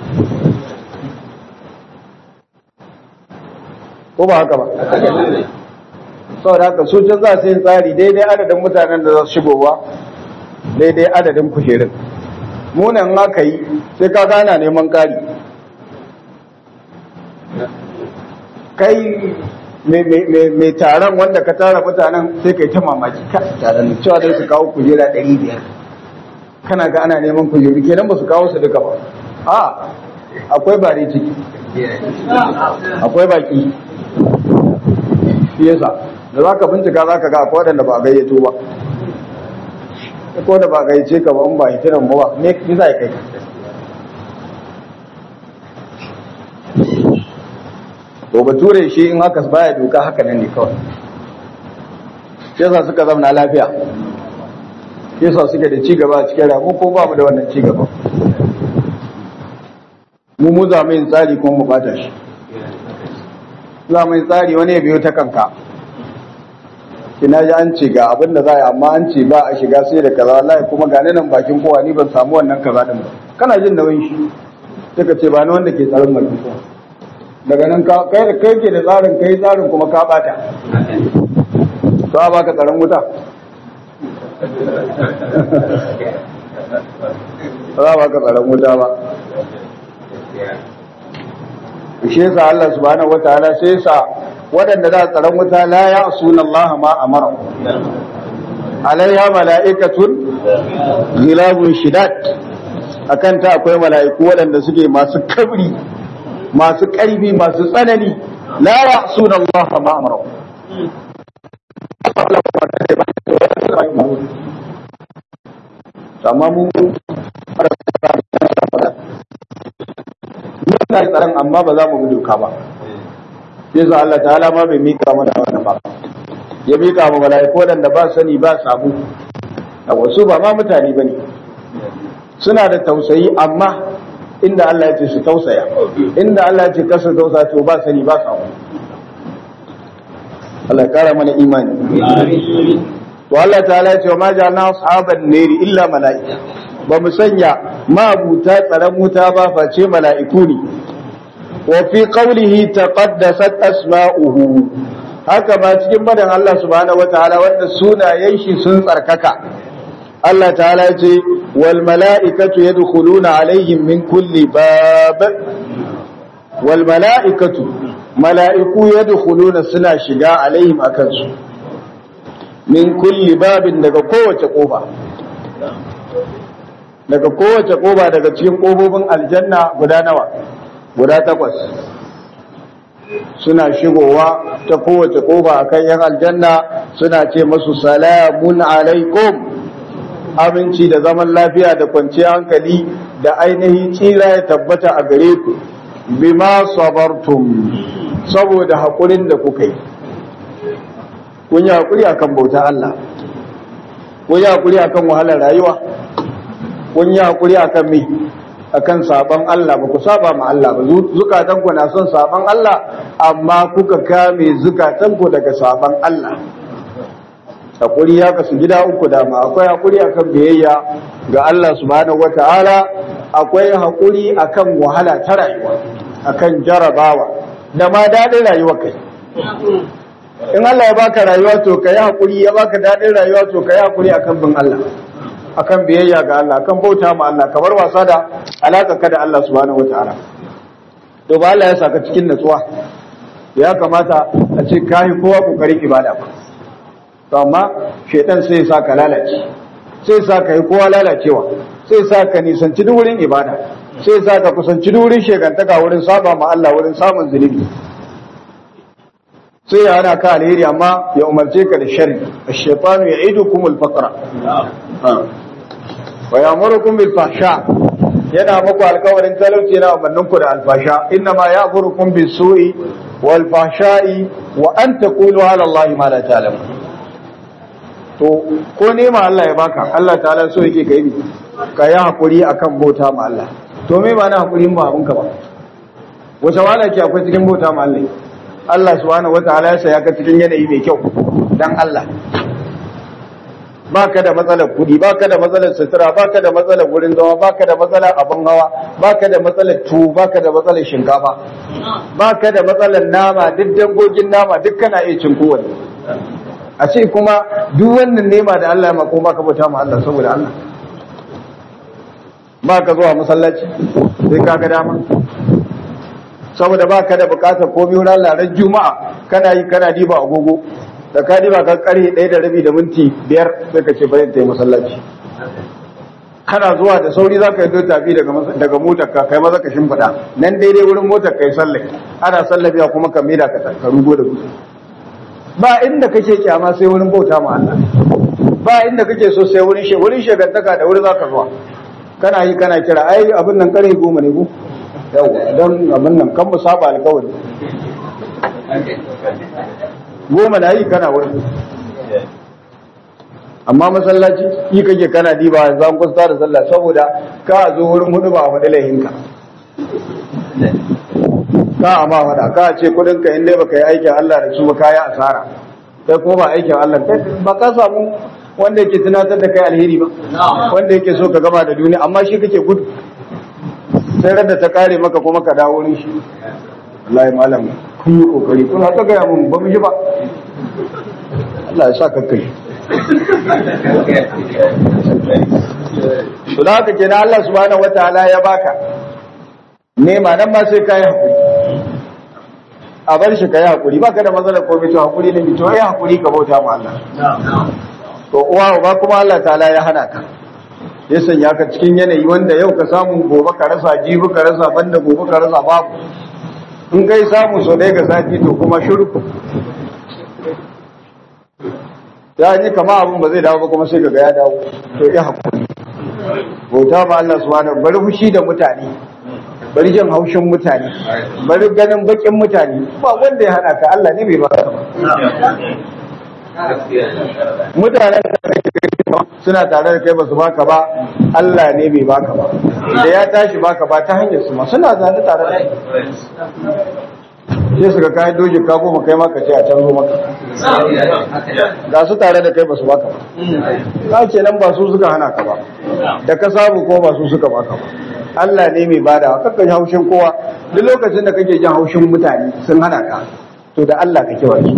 ko ba haka ba saboda haka su can za su yi tsari daidai adadin mutanen da za su shigowa daidai adadin kujerun munan aka yi sai ka gana neman ƙari kai mai taron wanda ka tara mutanen sai kai ta mamaki ka taron cewa dai su kawo kujera ɗari biyar kana ga ana neman kujeru kenan ba su kawo su duka ba a akwai bare ciki akwai baki shi yasa da za ka bincika za ka ga akwai waɗanda ba a gayyato ba ko da ba a gayyace ka ba in ba hitinan ba me za kai to bature shi in haka baya doka haka nan ne kawai shi yasa suka zama lafiya shi yasa suke da cigaba a cikin ramu ko ba mu da wannan cigaba mu mu za mu yin tsari kuma mu bata shi za mu yin tsari wani ya biyo ta kanka kina ji an ce ga abin da za a yi amma an ce ba a shiga sai da kaza wallahi kuma ga nan bakin kowa ni ban samu wannan kaza din ba kana jin nauyin shi suka ce ba ni wanda ke tsaron bakin kowa daga nan kai da kai ke da tsarin kai tsarin kuma ka bata to a baka tsaron wuta ba za baka tsaron wuta ba shi yasa Allah subhanahu wataala sai yasa waɗanda za tsaron wuta la ya asuna Allah ma amara alaiha mala'ikatun ghilabun shidat akan ta akwai mala'iku waɗanda suke masu kabri masu ƙarfi masu tsanani la ya asuna Allah ma amara amma mu muna yi tsaron amma ba za mu bi doka ba yasa Allah ta'ala ma bai mika mana wannan ba ya mika mu mala'iku wadanda ba sani ba sabu a wasu ba ma mutane bane suna da tausayi amma inda Allah ya ce su tausaya inda Allah ya ce kasa tausaya to ba sani ba sabu Allah kara mana imani to Allah ta'ala ya ce wa ma ja'alna ashaban nari illa mala'ika ba mu sanya mabuta tsaron wuta ba face mala'iku ne wa fi qawlihi taqaddasat asma'uhu haka ba cikin madan Allah subhanahu wataala wanda sunayen shi sun tsarkaka Allah ta'ala ce wal mala'ikatu yadkhuluna alaihim min kulli bab wal mala'ikatu mala'iku yadkhuluna suna shiga alaihim akan su min kulli babin daga kowace kofa daga kowace koba daga cikin kofofin aljanna guda nawa guda takwas suna shigowa ta kowace koba akan yan aljanna suna ce masu salamun alaikum aminci da zaman lafiya da kwanciyar hankali da ainihin tsira ya tabbata a gare ku bima sabartum saboda haƙurin da kuka yi kun yi haƙuri akan bauta Allah kun yi haƙuri akan wahalar rayuwa kun yi haƙuri akan me akan saban Allah ba ku saba ma Allah ba zukatan ku na son saban Allah amma kuka kame zukatan ku daga saban Allah haƙuri ya kasu gida uku dama akwai haƙuri akan biyayya ga Allah subhanahu wata'ala akwai haƙuri akan wahala ta rayuwa akan jarabawa da ma daɗin rayuwa kai in Allah ya baka rayuwa to kai haƙuri ya baka daɗin rayuwa to kai haƙuri akan bin Allah akan biyayya ga Allah akan bauta ma Allah kamar wasa da alaka ka da Allah subhanahu wataala to ba Allah ya saka cikin natsuwa ya kamata a ce kai kowa kokarin ibada ba to amma shedan sai ya saka lalace sai ya saka yi kowa lalacewa sai ya saka nisanci duk wurin ibada sai ya saka kusanci duk wurin shegantaka wurin saba ma Allah wurin samun zunubi sai ya hana ka alheri amma ya umarce ka da sharri ash-shaytanu ya'idukumul faqra wa ya'murukum bil fahsha yana muku alƙawarin talauci yana umarnin ku da alfasha inna ma ya'murukum bis su'i wal fahsha'i wa an taqulu ala Allah ma la ta'lamun to ko nema Allah ya baka Allah ta'ala so yake kai ni ka yi hakuri akan bauta ma Allah to me ba na hakuri ba abinka ba wace wala ke akwai cikin bauta ma Allah Allah subhanahu wataala ya saya ka cikin yanayi mai kyau dan Allah baka da matsalar kudi baka da matsalar sutura baka da matsalar wurin zama baka da matsalar abin hawa baka da matsalar tuwo baka da matsalar shinkafa baka da matsalar nama duk dangogin nama duk kana iya cin kowanne a ce kuma duk wannan nema da Allah ya mako baka bauta ma Allah saboda Allah baka zuwa masallaci sai ka ga dama saboda baka da bukatar komai wurin larar juma'a kana yi kana diba agogo da ka diba ka kare ɗaya da rabi da minti biyar sai ka ce bayan ta yi masallaci kana zuwa da sauri za ka yi tafi daga motar ka kai maza ka shimfiɗa nan daidai wurin motar ka yi sallai ana sallabiya kuma ka maida ka ka rugo da dutse ba inda kake kyama sai wurin bauta ma Allah ba inda kake so sai wurin she wurin shegantaka da wurin zaka zuwa kana yi kana kira ai abin nan kare goma ne ko yawa dan abin nan kan mu saba alƙawari goma na yi kana wurin amma masallaci yi kake kana diba yanzu an kusa da sallah saboda ka zo wurin hudu ba a faɗi laihinka ka amma faɗa ka ce kudin ka inda baka yi aikin Allah da su ba ka yi asara sai kuma ba aikin Allah kai ba ka samu wanda yake tunatar da kai alheri ba wanda yake so ka gama da duniya amma shi kake gudu sai da ta kare maka kuma ka dawo wurin shi wallahi malam kun yi kokari kuna ta gaya mun ba mu ji ba Allah ya sa ka kai to da haka kenan Allah subhanahu wataala ya baka nema nan ma sai kai hakuri a bar shi kai hakuri baka da matsalar komai to hakuri ne to ai hakuri ka bauta ma Allah to uwa ba kuma Allah ta'ala ya hana ka ya sanya ka cikin yanayi wanda yau ka samu gobe ka rasa jibi ka rasa banda gobe ka rasa babu in kai samu so dai ga sati to kuma shiru ya yi kama abin ba zai dawo ba kuma sai ga ya dawo to ya hakuri bauta ba Allah subhanahu bari fushi da mutane bari jin haushin mutane bari ganin bakin mutane ba wanda ya hana ka Allah ne bai ba ka ba mutanen suna tare da kai ba su baka ba Allah ne bai baka ba da ya tashi baka ba ta hanyar su ma suna zane tare da kai sai suka kayan doji ka goma kai maka ce a canzo maka ga su tare da kai ba su baka ba ka ce nan ba su suka hana ka ba da ka samu ko ba su suka baka ba Allah ne mai bada kakka ji haushin kowa duk lokacin da kake jin haushin mutane sun hana ka to da Allah ka kewa su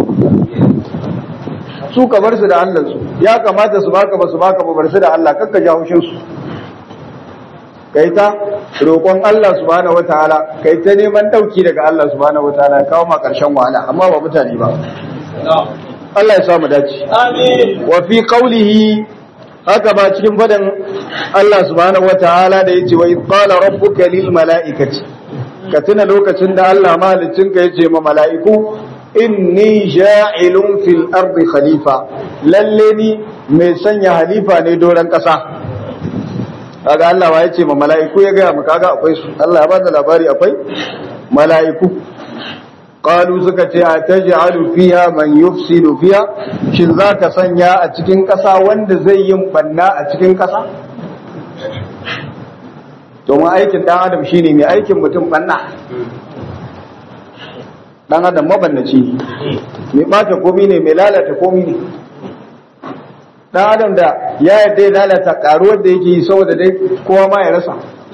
su ka bar su da Allah su ya kamata su baka ba su baka ba bar su da Allah kakka ji haushin su kai ta roƙon Allah subhanahu wataala kai ta neman dauki daga Allah subhanahu wataala kawo ma karshen wahala amma ba mutane ba Allah ya sa mu dace amin wa fi qawlihi haka ba cikin fadan Allah subhanahu wataala da yace wa id qala rabbuka lil malaikati ka tuna lokacin da Allah mahalicin ka yace ma mala'iku inni ja'ilun fil ardi khalifa lalle ni mai sanya halifa ne doran kasa kaga Allah wa yace ma mala'iku ya gaya mu kaga akwai su Allah ya bada labari akwai mala'iku qalu suka ce ataj'alu fiha man yufsidu fiha shin zaka sanya a cikin kasa wanda zai yin banna a cikin kasa domin aikin dan adam shine mai aikin mutum banna dan adam mabannaci mai bata komi ne mai lalata komi ne dan adam da ya yadda ya lalata karuwar da yake yi saboda dai kowa ma ya rasa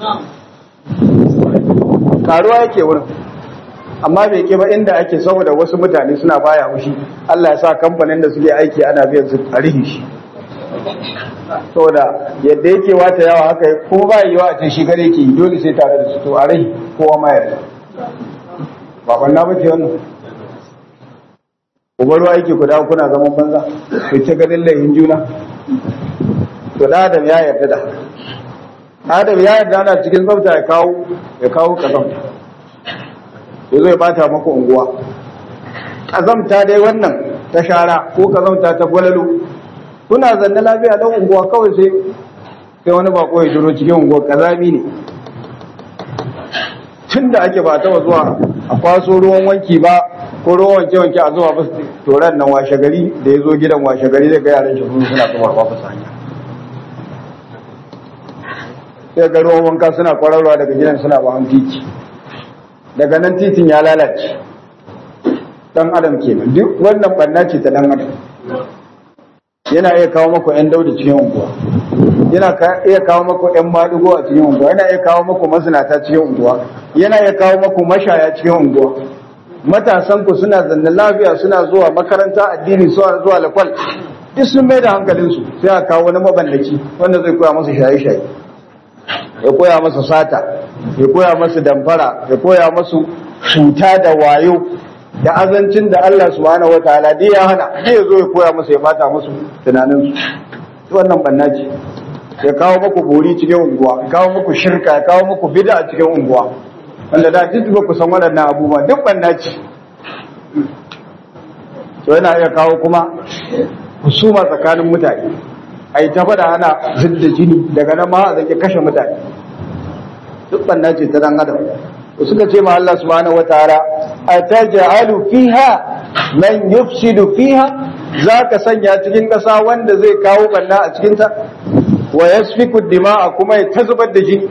karuwa yake wurin amma bai ke ba inda ake saboda wasu mutane suna baya hushi Allah ya sa kamfanin da suke aiki ana biyan su a rihi shi saboda yadda yake wata yawa haka ko ba yi wa a ce shi gare ke dole sai tare da su to a rihi kowa ma ya rasa ba banna ba ce wannan ku baro aiki ku dawo kuna zaman banza ku ce ganin laihin juna to da adam ya yarda da adam ya yarda ana cikin tsafta ya kawo ya kawo kazamta ya zo ya bata maka unguwa kazamta dai wannan ta shara ko kazamta ta gwalalo kuna zanne lafiya don unguwa kawai sai sai wani bako ya jiro cikin unguwa kazami ne tun da ake ba taba zuwa a kwaso ruwan wanki ba ko ruwan wanke wanke a zuwa basu toran nan washe gari da ya zo gidan washe gari zai ga yaran shi suna zuwa ba su hanya sai ga ruwan wanka suna kwararwa daga gidan suna ba titi daga nan titin ya lalace dan adam kenan duk wannan banna ce ta dan adam yana iya kawo maku yan dauda cikin unguwa yana iya kawo maku yan madugo a cikin unguwa yana iya kawo maku mazinata cikin unguwa yana iya kawo maku mashaya cikin unguwa matasan ku suna zanne lafiya suna zuwa makaranta addini suna zuwa lakwal duk sun mai da hankalinsu sai a kawo wani mabandaki wanda zai koya masa shaye-shaye ya koya masa sata ya koya masa damfara ya koya masu cuta da wayo da azancin da Allah subhanahu wataala dai ya hana zai zo ya koya masa ya bata musu tunanin su wannan banna ce ya kawo muku bori cikin unguwa ya kawo muku shirka ya kawo muku bid'a cikin unguwa wanda da duk ba ku san waɗannan abubuwa duk banna ce to yana iya kawo kuma husuma tsakanin mutane a yi ta faɗa ana zidda jini daga nan ma a zaki kashe mutane duk banna ce ta dan adam suka ce ma Allah subhanahu wataala ataj'alu fiha man yufsidu fiha zaka sanya cikin ƙasa wanda zai kawo banna a cikin ta wa yasfiku dima'a kuma ya tazubar da jini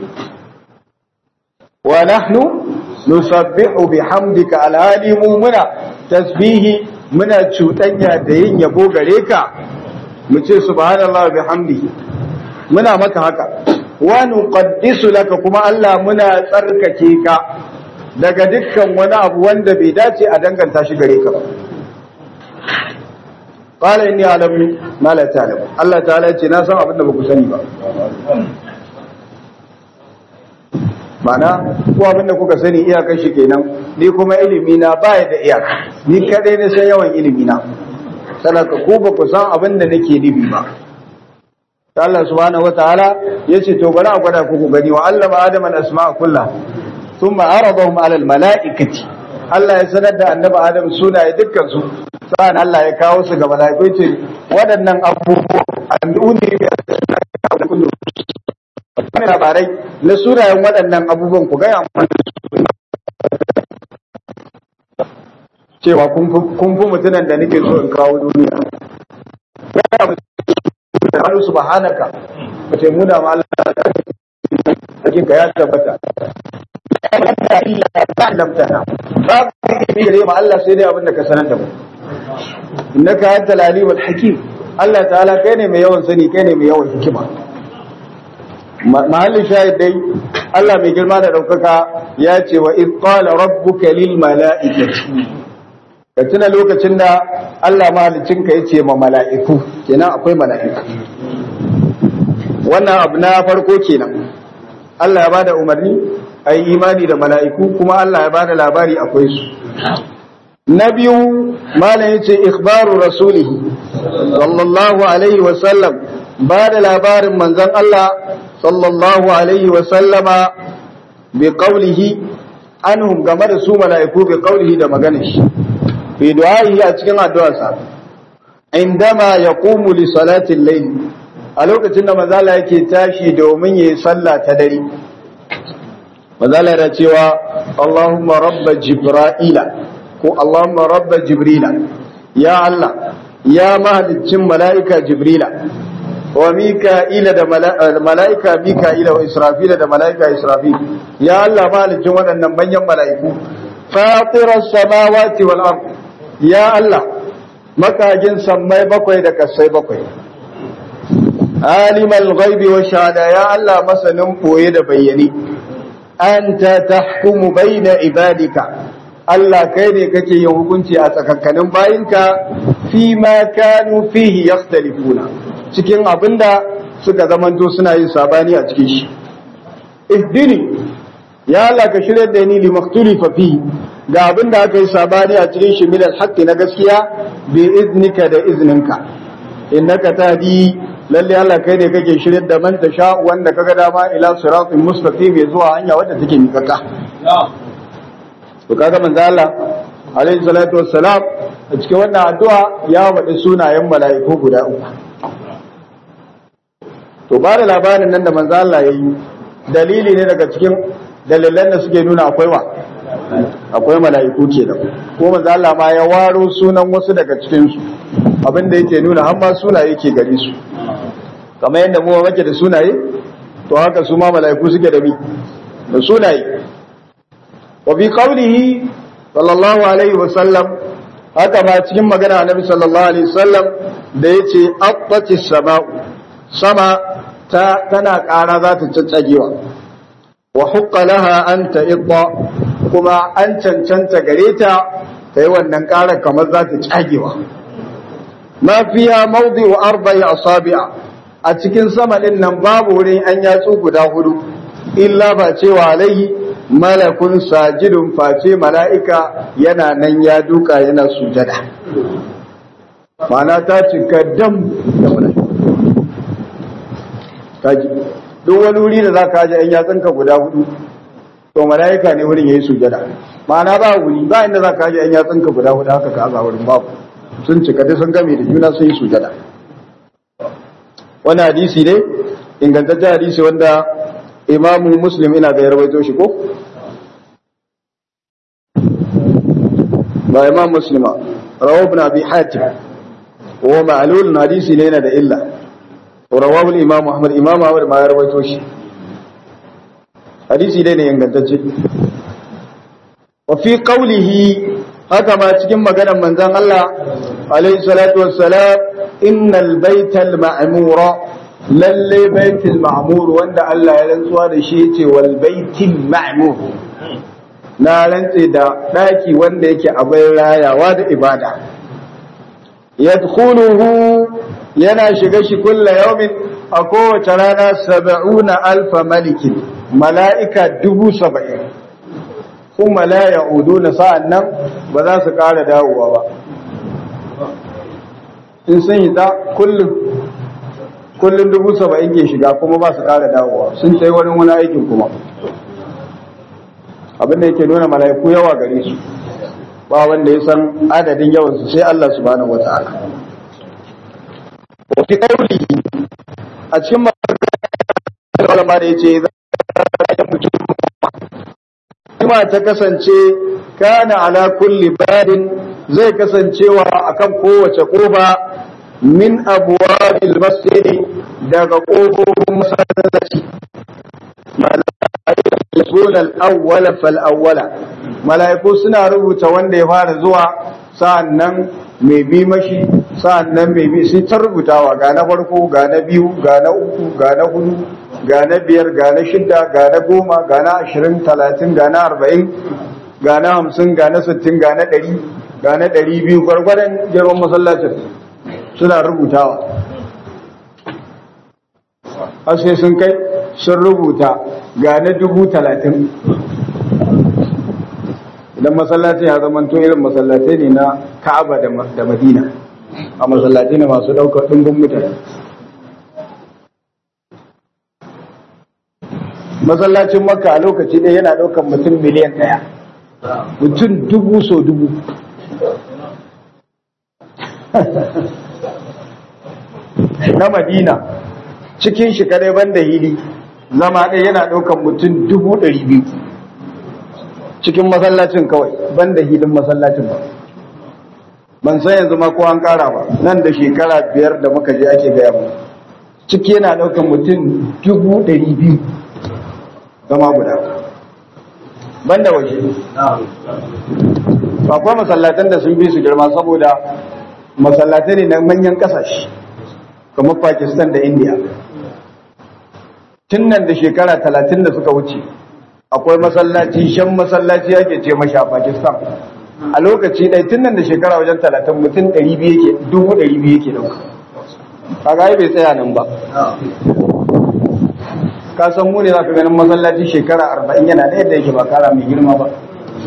wa nahnu nusabbihu bihamdika alhali mu muna tasbihi muna cuɗanya da yin yabo gare ka mu ce subhanallahi bihamdihi muna maka haka wa nuqaddisu laka kuma Allah muna tsarkake ka daga dukkan wani abu wanda bai dace a danganta shi gare ka ba qala inni alamu ma la ta'lamu Allah ta'ala ya ce na san abin da baku sani ba mana ko abin da kuka sani iyakar shi kenan ni kuma ilimi na baya da iyaka ni kadai ne san yawan ilimi na sanaka ku ba ku san abin da nake nufi ba Allah subhanahu wataala yace to bari a gwada ku ku gani wa allama adama al-asma'a kullaha thumma aradahum ala al-mala'ikati Allah ya sanar da annabi Adam sunaye dukkan su sa'an Allah ya kawo su ga mala'ikai ce waɗannan abubuwa an'uni bi kullu wani labarai na sunayen waɗannan abubuwan ku gaya cewa kun fi mutunan da nake so in kawo duniya Allah subhanaka ba ce muna ma Allah cikin ka ya tabbata lamtana ba ka yi da ma Allah sai dai abin da ka sanar da mu innaka antal alimul hakim Allah ta'ala kai ne mai yawan sani kai ne mai yawan hikima mahallin shahid dai Allah mai girma da ɗaukaka ya ce wa iz qala rabbuka lil mala'ikati ka tuna lokacin da Allah mahaliccinka ya ce ma mala'iku kenan akwai mala'iku wannan abu na farko kenan Allah ya bada umarni a yi imani da mala'iku kuma Allah ya bada labari akwai su na biyu malam ya ce ikhbaru rasulihi sallallahu alaihi wasallam ba da labarin manzon Allah sallallahu alaihi wasallama bi qawlihi anhum game da su mala'iku bi qawlihi da maganar shi fi du'a'i a cikin addu'arsa indama yaqumu li salati al-layl a lokacin da manzala yake tashi domin yayi sallah ta dare manzala da cewa Allahumma rabb jibrila ko Allahumma rabb jibrila ya Allah ya mahaliccin mala'ika jibrila wa mika'ila da mala'ika mika'ila wa israfila da mala'ika israfil ya Allah mahaliccin waɗannan manyan mala'iku fatirar samawati wal ard ya Allah makagin sammai bakwai da kasai bakwai alimal ghaibi wa shahada ya Allah masanin boye da bayyane anta tahkumu baina ibadika Allah kai ne kake yin hukunci a tsakankanin bayinka fi ma kanu fihi yakhtalifuna cikin abinda suka zamanto suna yin sabani a cikin shi ihdini ya Allah ka shirya da ni limaktulifa fi ga abin da aka yi sabani a cikin shi milal haqqi na gaskiya bi iznika da izninka innaka tahdi lalle Allah kai ne kake shirya da man tasha wanda kaga dama ila siratin mustaqim zuwa hanya wadda take miƙaƙa to kaga manzo Allah alaihi salatu wassalam a cikin wannan addu'a ya faɗi sunayen mala'iku guda uku to ba da labarin nan da manzo Allah yayi dalili ne daga cikin dalilan da suke nuna akwai wa akwai mala'iku kenan ko manzo Allah ma ya waro sunan wasu daga cikin su abinda yake nuna har ma sunaye yake gare su kamar yadda mu muke da sunaye to haka su ma mala'iku suke da bi da sunaye wa bi qawlihi sallallahu alaihi wa sallam haka ma cikin magana annabi sallallahu alaihi wasallam da yace attatis sama'u sama ta tana ƙara za ta caccagewa wa hukka laha an ta'idda kuma an cancanta gare ta ta yi wannan ƙarar kamar za ta cagewa ma fiya mawdi'u arba'i asabi'a a cikin sama din nan babu wurin an yatsu guda hudu illa ba cewa alaihi malakun sajidun face mala'ika yana nan ya duka yana sujada mana ta cika dam da mala'ika kaji duk wani wuri da za ka ji ‘yan yatsunka guda hudu to mala'ika ne wurin ya yi sujada ma'ana ba wuri ba inda za ka ji ‘yan yatsunka guda hudu haka ka aza wurin babu sun cika dai sun game da juna sun yi sujada wani hadisi ne ingantaccen hadisi wanda imamu muslim ina ga yarwaito shi ko ba imam muslima rawahu ibn abi hatim wa ma'lul hadisi ne yana da illa rawahu al-imam ahmad imam ahmad ma ya rawaito shi hadisi dai ne ingantacce wa fi qawlihi haka ma cikin maganar manzon Allah alayhi salatu wassalam innal baytal ma'mura lalle baitul ma'mur wanda Allah ya rantsuwa da shi yace wal baitil ma'mur na rantse da daki wanda yake abin rayawa da ibada yadkhuluhu yana shiga shi kulla yawmin a kowace rana saba'una alfa malikin mala'ika dubu saba'in kuma la ya'uduna sa'an nan ba za su ƙara dawowa ba in sun yi ta kullum kullum dubu saba'in ke shiga kuma ba su ƙara dawowa sun sai wani wani aikin kuma abin da yake nuna mala'iku yawa gare su ba wanda ya san adadin yawansu sai Allah subhanahu wa ta'ala wa fi qawli a cikin magana da yace kuma ta kasance kana ala kulli badin zai kasancewa akan kowace kofa min abwabil masjid daga kofofin masallaci malaikun al-awwala fal awwala malaiku suna rubuta wanda ya fara zuwa sa'annan mai bi mashi sa'annan mai bi sai ta rubutawa ga na farko ga na biyu ga na uku ga na hudu ga na biyar ga na shida ga na goma ga na ashirin talatin ga na arba'in ga na hamsin ga na sittin ga na ɗari ga na ɗari biyu gwargwadon girman masallacin suna rubutawa har sai sun kai sun rubuta ga na dubu talatin idan masallacin ya zama to irin masallatai ne na ka'aba da madina a masallatai ne masu ɗaukar ɗumbin mutane masallacin makka a lokaci ɗaya yana ɗaukar mutum miliyan ɗaya mutum dubu so dubu na madina cikin shi kadai banda hili zama ɗaya yana ɗaukar mutum dubu ɗari biyu cikin masallacin kawai banda hilin masallacin ba ban san yanzu ma ko an ƙara ba nan da shekara biyar da muka je ake gaya mu ciki yana ɗaukar mutum dubu ɗari biyu zama guda banda waje akwai masallatan da sun bi su girma saboda masallatai ne na manyan kasashe kamar pakistan da india tun nan da shekara talatin da suka wuce akwai masallaci shan masallaci ake ce mashi a pakistan a lokaci ɗai tun nan da shekara wajen talatin mutum ɗari biyu yake dubu ɗari biyu yake ɗauka kaga bai tsaya nan ba ka san mu ne za ka ganin masallaci shekara arba'in yana da yadda yake ba kara mai girma ba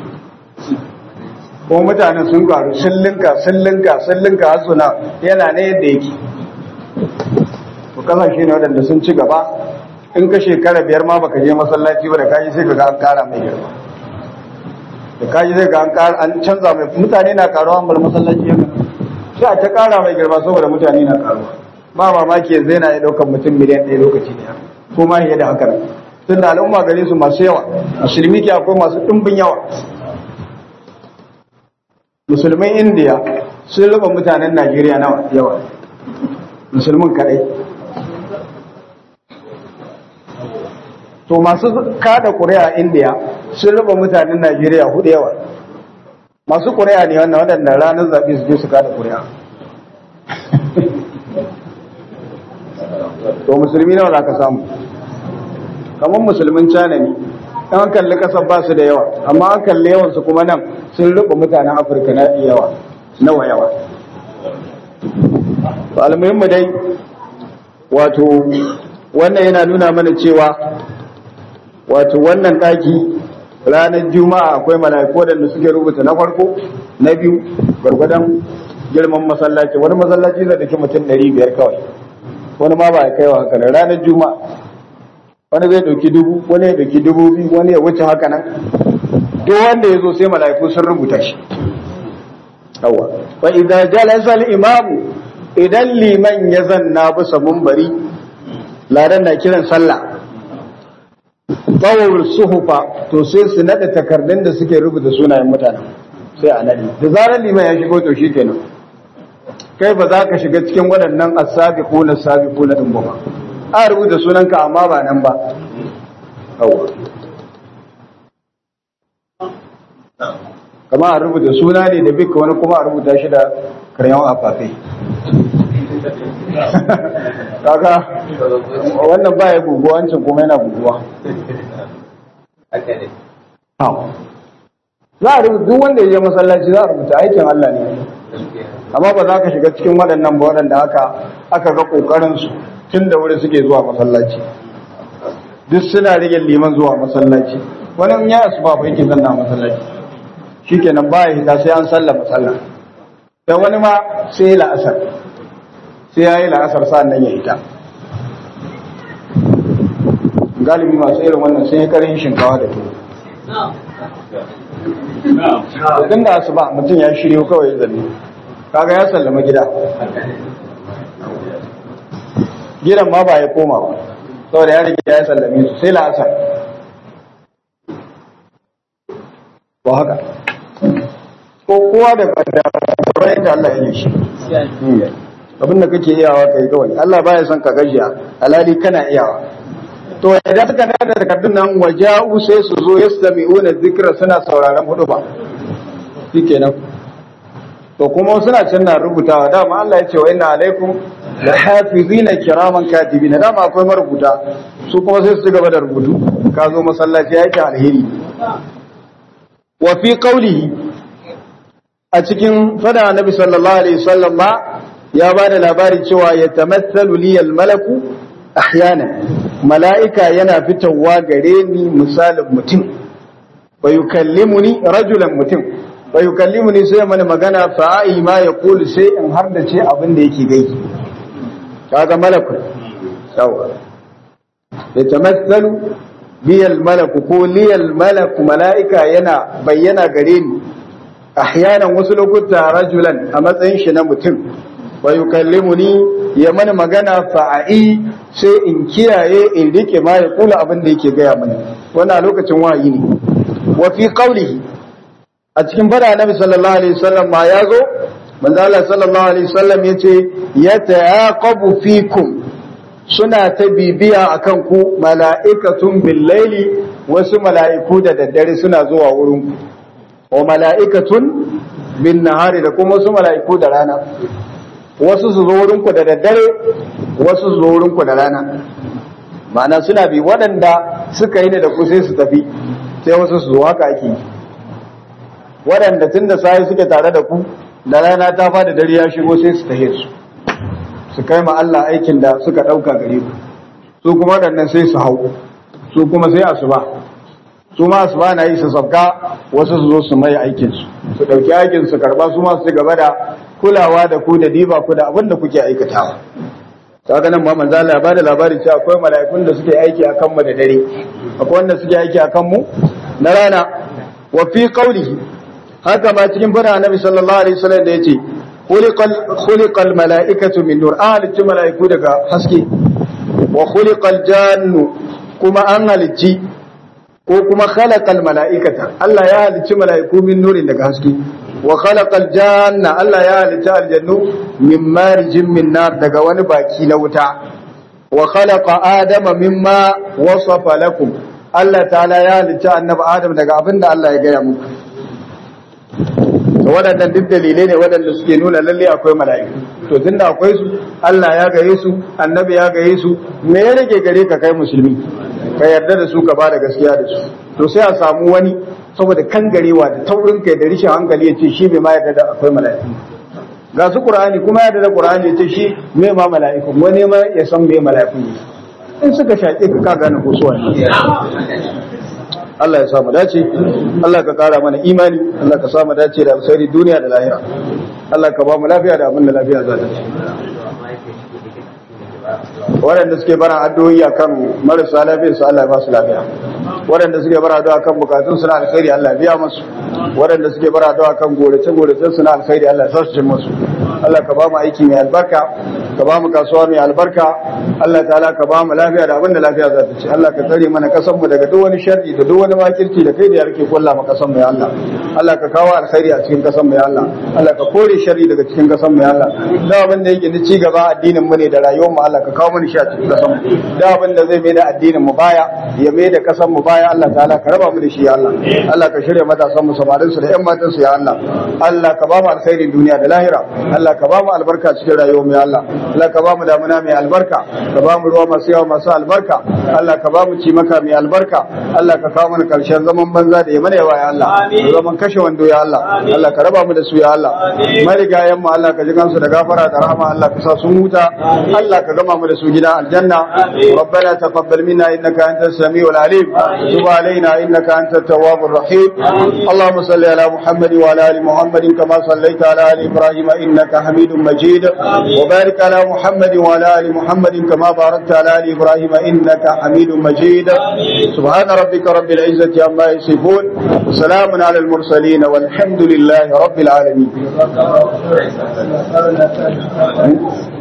kuma mutanen sun karu sun linka sun linka sun linka har suna yana ne yadda yake to kasashe ne waɗanda sun ci gaba in ka shekara biyar ma baka je masallaci ba da kaji sai ka ga an kara mai girma da kaji sai ga an kara an canza mai mutane na karuwa bar masallaci haka sai a ta kara mai girma saboda mutane na karuwa ba mamaki yanzu yana ya ɗaukar mutum miliyan ɗaya lokaci ne ko ma fiye da haka nan tun da al'umma gare su masu yawa musulmi ke akwai masu ɗumbin yawa musulmin indiya sun rufe mutanen najeriya na yawa musulmin kaɗai to masu kada ƙuri'a a indiya sun rufe mutanen najeriya hudu yawa masu ƙuri'a ne wannan waɗanda ranar zaɓe su je su kada ƙuri'a to musulmi nawa za ka samu kamar musulmin cana ne an kalli kasar ba su da yawa amma an kalli yawansu kuma nan sun rufe mutanen afirka na yawa nawa yawa almuhimmu dai wato wannan yana nuna mana cewa wato wannan ɗaki ranar juma'a akwai mala'iku da suke rubuta na farko na biyu gwargwadon girman masallaci wani masallaci zai dake mutum ɗari biyar kawai wani ma ba ya kai wa haka ranar juma'a wani zai dauki dubu wani ya dauki dubu biyu wani ya wuce haka nan duk wanda ya zo sai mala'iku sun rubuta shi yawa fa idza jalasa al-imamu idan liman ya zanna bisa munbari ladan na kiran sallah tawul suhufa to sai su nada takardun da suke rubuta sunayen mutane sai a nadi da zarar liman ya shigo to shi kenan kai ba za ka shiga cikin waɗannan as-sabiquna as-sabiquna din ba a rubuta sunanka amma ba nan ba yawa kama a rubuta suna ne da bika wani kuma a rubuta shi da karyan afafai kaga wannan ba ya guguwa wancan kuma yana guguwa za a rubuta duk wanda ya je masallaci za a rubuta aikin Allah ne amma ba za ka shiga cikin waɗannan ba waɗanda aka aka ga ƙoƙarinsu tun da wuri suke zuwa masallaci duk suna rage liman zuwa masallaci wani in ya asuba ba yake zanna masallaci shikenan ba ya hita sai an sallama sallah da wani ma sai la'asar sai ya yi la'asar sa'an nan ya hita galibi masu irin wannan sai ya karin shinkawa da tuwo tun da asuba mutum ya shirya kawai zanne kaga ya sallama gida gidan ma ba ya koma ba saboda ya rike ya sallame su sai la'asar ba haka ko kowa da bayan da Allah ya yi shi abin da kake iyawa kai kawai Allah baya son ka gajiya alali kana iyawa to idan suka nada takardun nan waja'u sai su zo yastami'una dhikra suna sauraron hudu ba shikenan to kuma suna can na rubutawa dama Allah ya ce wa inna alaikum la hafizina kiraman katibina dama akwai marubuta su kuma sai su gaba da rubutu ka zo masallaci yake alheri wa fi qawlihi a cikin fada annabi sallallahu alaihi wasallam ma ya ba da labari cewa ya tamathalu li malaku ahyana mala'ika yana fitowa gare ni misalin mutum wa yukallimuni rajulan mutum wa yukallimuni sai mana magana fa ai ma ya kulu sai in har da ce abin da yake gai kaga malaku yawa ya tamathalu liyal malaku ko liyal malaku mala'ika yana bayyana gare ni ahyanan wasu lokuta rajulan a matsayin shi na mutum wa yukallimuni ya mana magana fa'ai sai in kiyaye in rike ma ya kula abin da yake gaya mani wannan lokacin wahayi ne wa fi qawlihi a cikin fada annabi sallallahu alaihi wasallam ma yazo manzo Allah sallallahu alaihi wasallam yace yata'aqabu fikum suna ta bibiya akan ku mala'ikatun bil laili wasu mala'iku da daddare suna zuwa wurin ku wa mala'ikatun bin nahari da kuma wasu mala'iku da rana wasu su zo wurinku da daddare wasu su zo wurinku da rana ma'ana suna bi waɗanda suka yi ne da ku sai su tafi sai wasu su zo haka ake waɗanda tun da sayi suke tare da ku da rana ta fada dare ya shigo sai su tahe su su kai ma Allah aikin da suka ɗauka gare ku su kuma waɗannan sai su hau su kuma sai asuba su ma su ba na yi su sabka wasu su zo su mai aikinsu su ɗauki aikin su karɓa su ma su gaba da kulawa da ku da diba ku da abin da kuke aikatawa kaga nan Muhammad zalla ya bada labari cewa akwai mala'ikun da suke aiki akan mu da dare akwai wanda suke aiki akan mu na rana wa fi qawlihi haka ma cikin fara annabi sallallahu alaihi wasallam da yace khuliqal khuliqal mala'ikatu min nur ahli mala'iku daga haske wa khuliqal jannu kuma an halicci ko kuma khalaqal mala'ikata Allah ya halicci mala'iku min nurin daga haske wa khalaqal janna Allah ya halicci aljannu min marijin min nar daga wani baki na wuta wa khalaqa adama mimma wasafa lakum Allah ta'ala ya halicci annabi Adam daga abinda Allah ya gaya muku waɗannan duk dalilai ne waɗanda suke nuna lalle akwai mala'iku to tunda akwai su Allah ya gaye su annabi ya gaye su me ya rage gare ka kai musulmi ka yarda da su ka ba da gaskiya da su to sai a samu wani saboda kangarewa da taurin kai da rishin hankali ya ce shi bai ma yarda da akwai mala'iku ga su qur'ani kuma yarda da qur'ani ya ce shi me ma mala'iku wani ma ya san me mala'iku ne in suka shaƙe ka ka gane ko suwa ne Allah ya samu dace Allah ka kara mana imani Allah ka samu dace da alkhairi duniya da lahira Allah ka ba mu lafiya da abin da lafiya za ta ci waɗanda suke bara addu'o'i akan marasa lafiya su Allah ya ba su lafiya waɗanda suke bara addu'a akan bukatun su na alkhairi Allah ya biya musu waɗanda suke bara addu'a akan gorace gorace su na alkhairi Allah ya sa su cin musu Allah ka ba mu aiki mai albarka ka ba mu kasuwa mai albarka Allah ta'ala ka ba mu lafiya da abin da lafiya za ta ci Allah ka tsare mana kasan mu daga duk wani sharri da duk wani makirci da kai da yarke kulla mu kasan mu ya Allah Allah ka kawo alkhairi a cikin kasan mu ya Allah Allah ka kore sharri daga cikin kasan mu ya Allah da abin da yake da ci gaba addinin mu ne da rayuwar mu Allah ka kawo mana shi a cikin kasan mu da abin da zai mai da addinin mu baya ya mai da kasan mu baya Allah ta'ala ka raba mu da shi ya Allah Allah ka shirya matasan mu samarin su da ƴan matan su ya Allah Allah ka ba mu alkhairin duniya da lahira Allah ka ba mu albarka cikin rayuwar mu ya Allah Allah ka ba mu damuna mai albarka ka ba mu ruwa masu yawa masu albarka Allah ka ba mu cimaka mai albarka Allah ka kawo mana karshen zaman banza da ya mana yawa ya Allah zaman kashe wando ya Allah Allah ka raba mu da su ya Allah marigayen mu Allah ka ji kansu da gafara da rahama Allah ka sa sun huta Allah ka gama mu da su gidan aljanna ربنا تقبل منا انك انت السميع العليم وتب علينا انك انت التواب الرحيم اللهم صل على محمد وعلى ال محمد كما صليت على ال ابراهيم انك حميد مجيد وبارك على محمد وعلى ال محمد كما باركت على ال ابراهيم انك حميد مجيد سبحان ربك رب العزه عما يصفون وسلام على المرسلين والحمد لله رب العالمين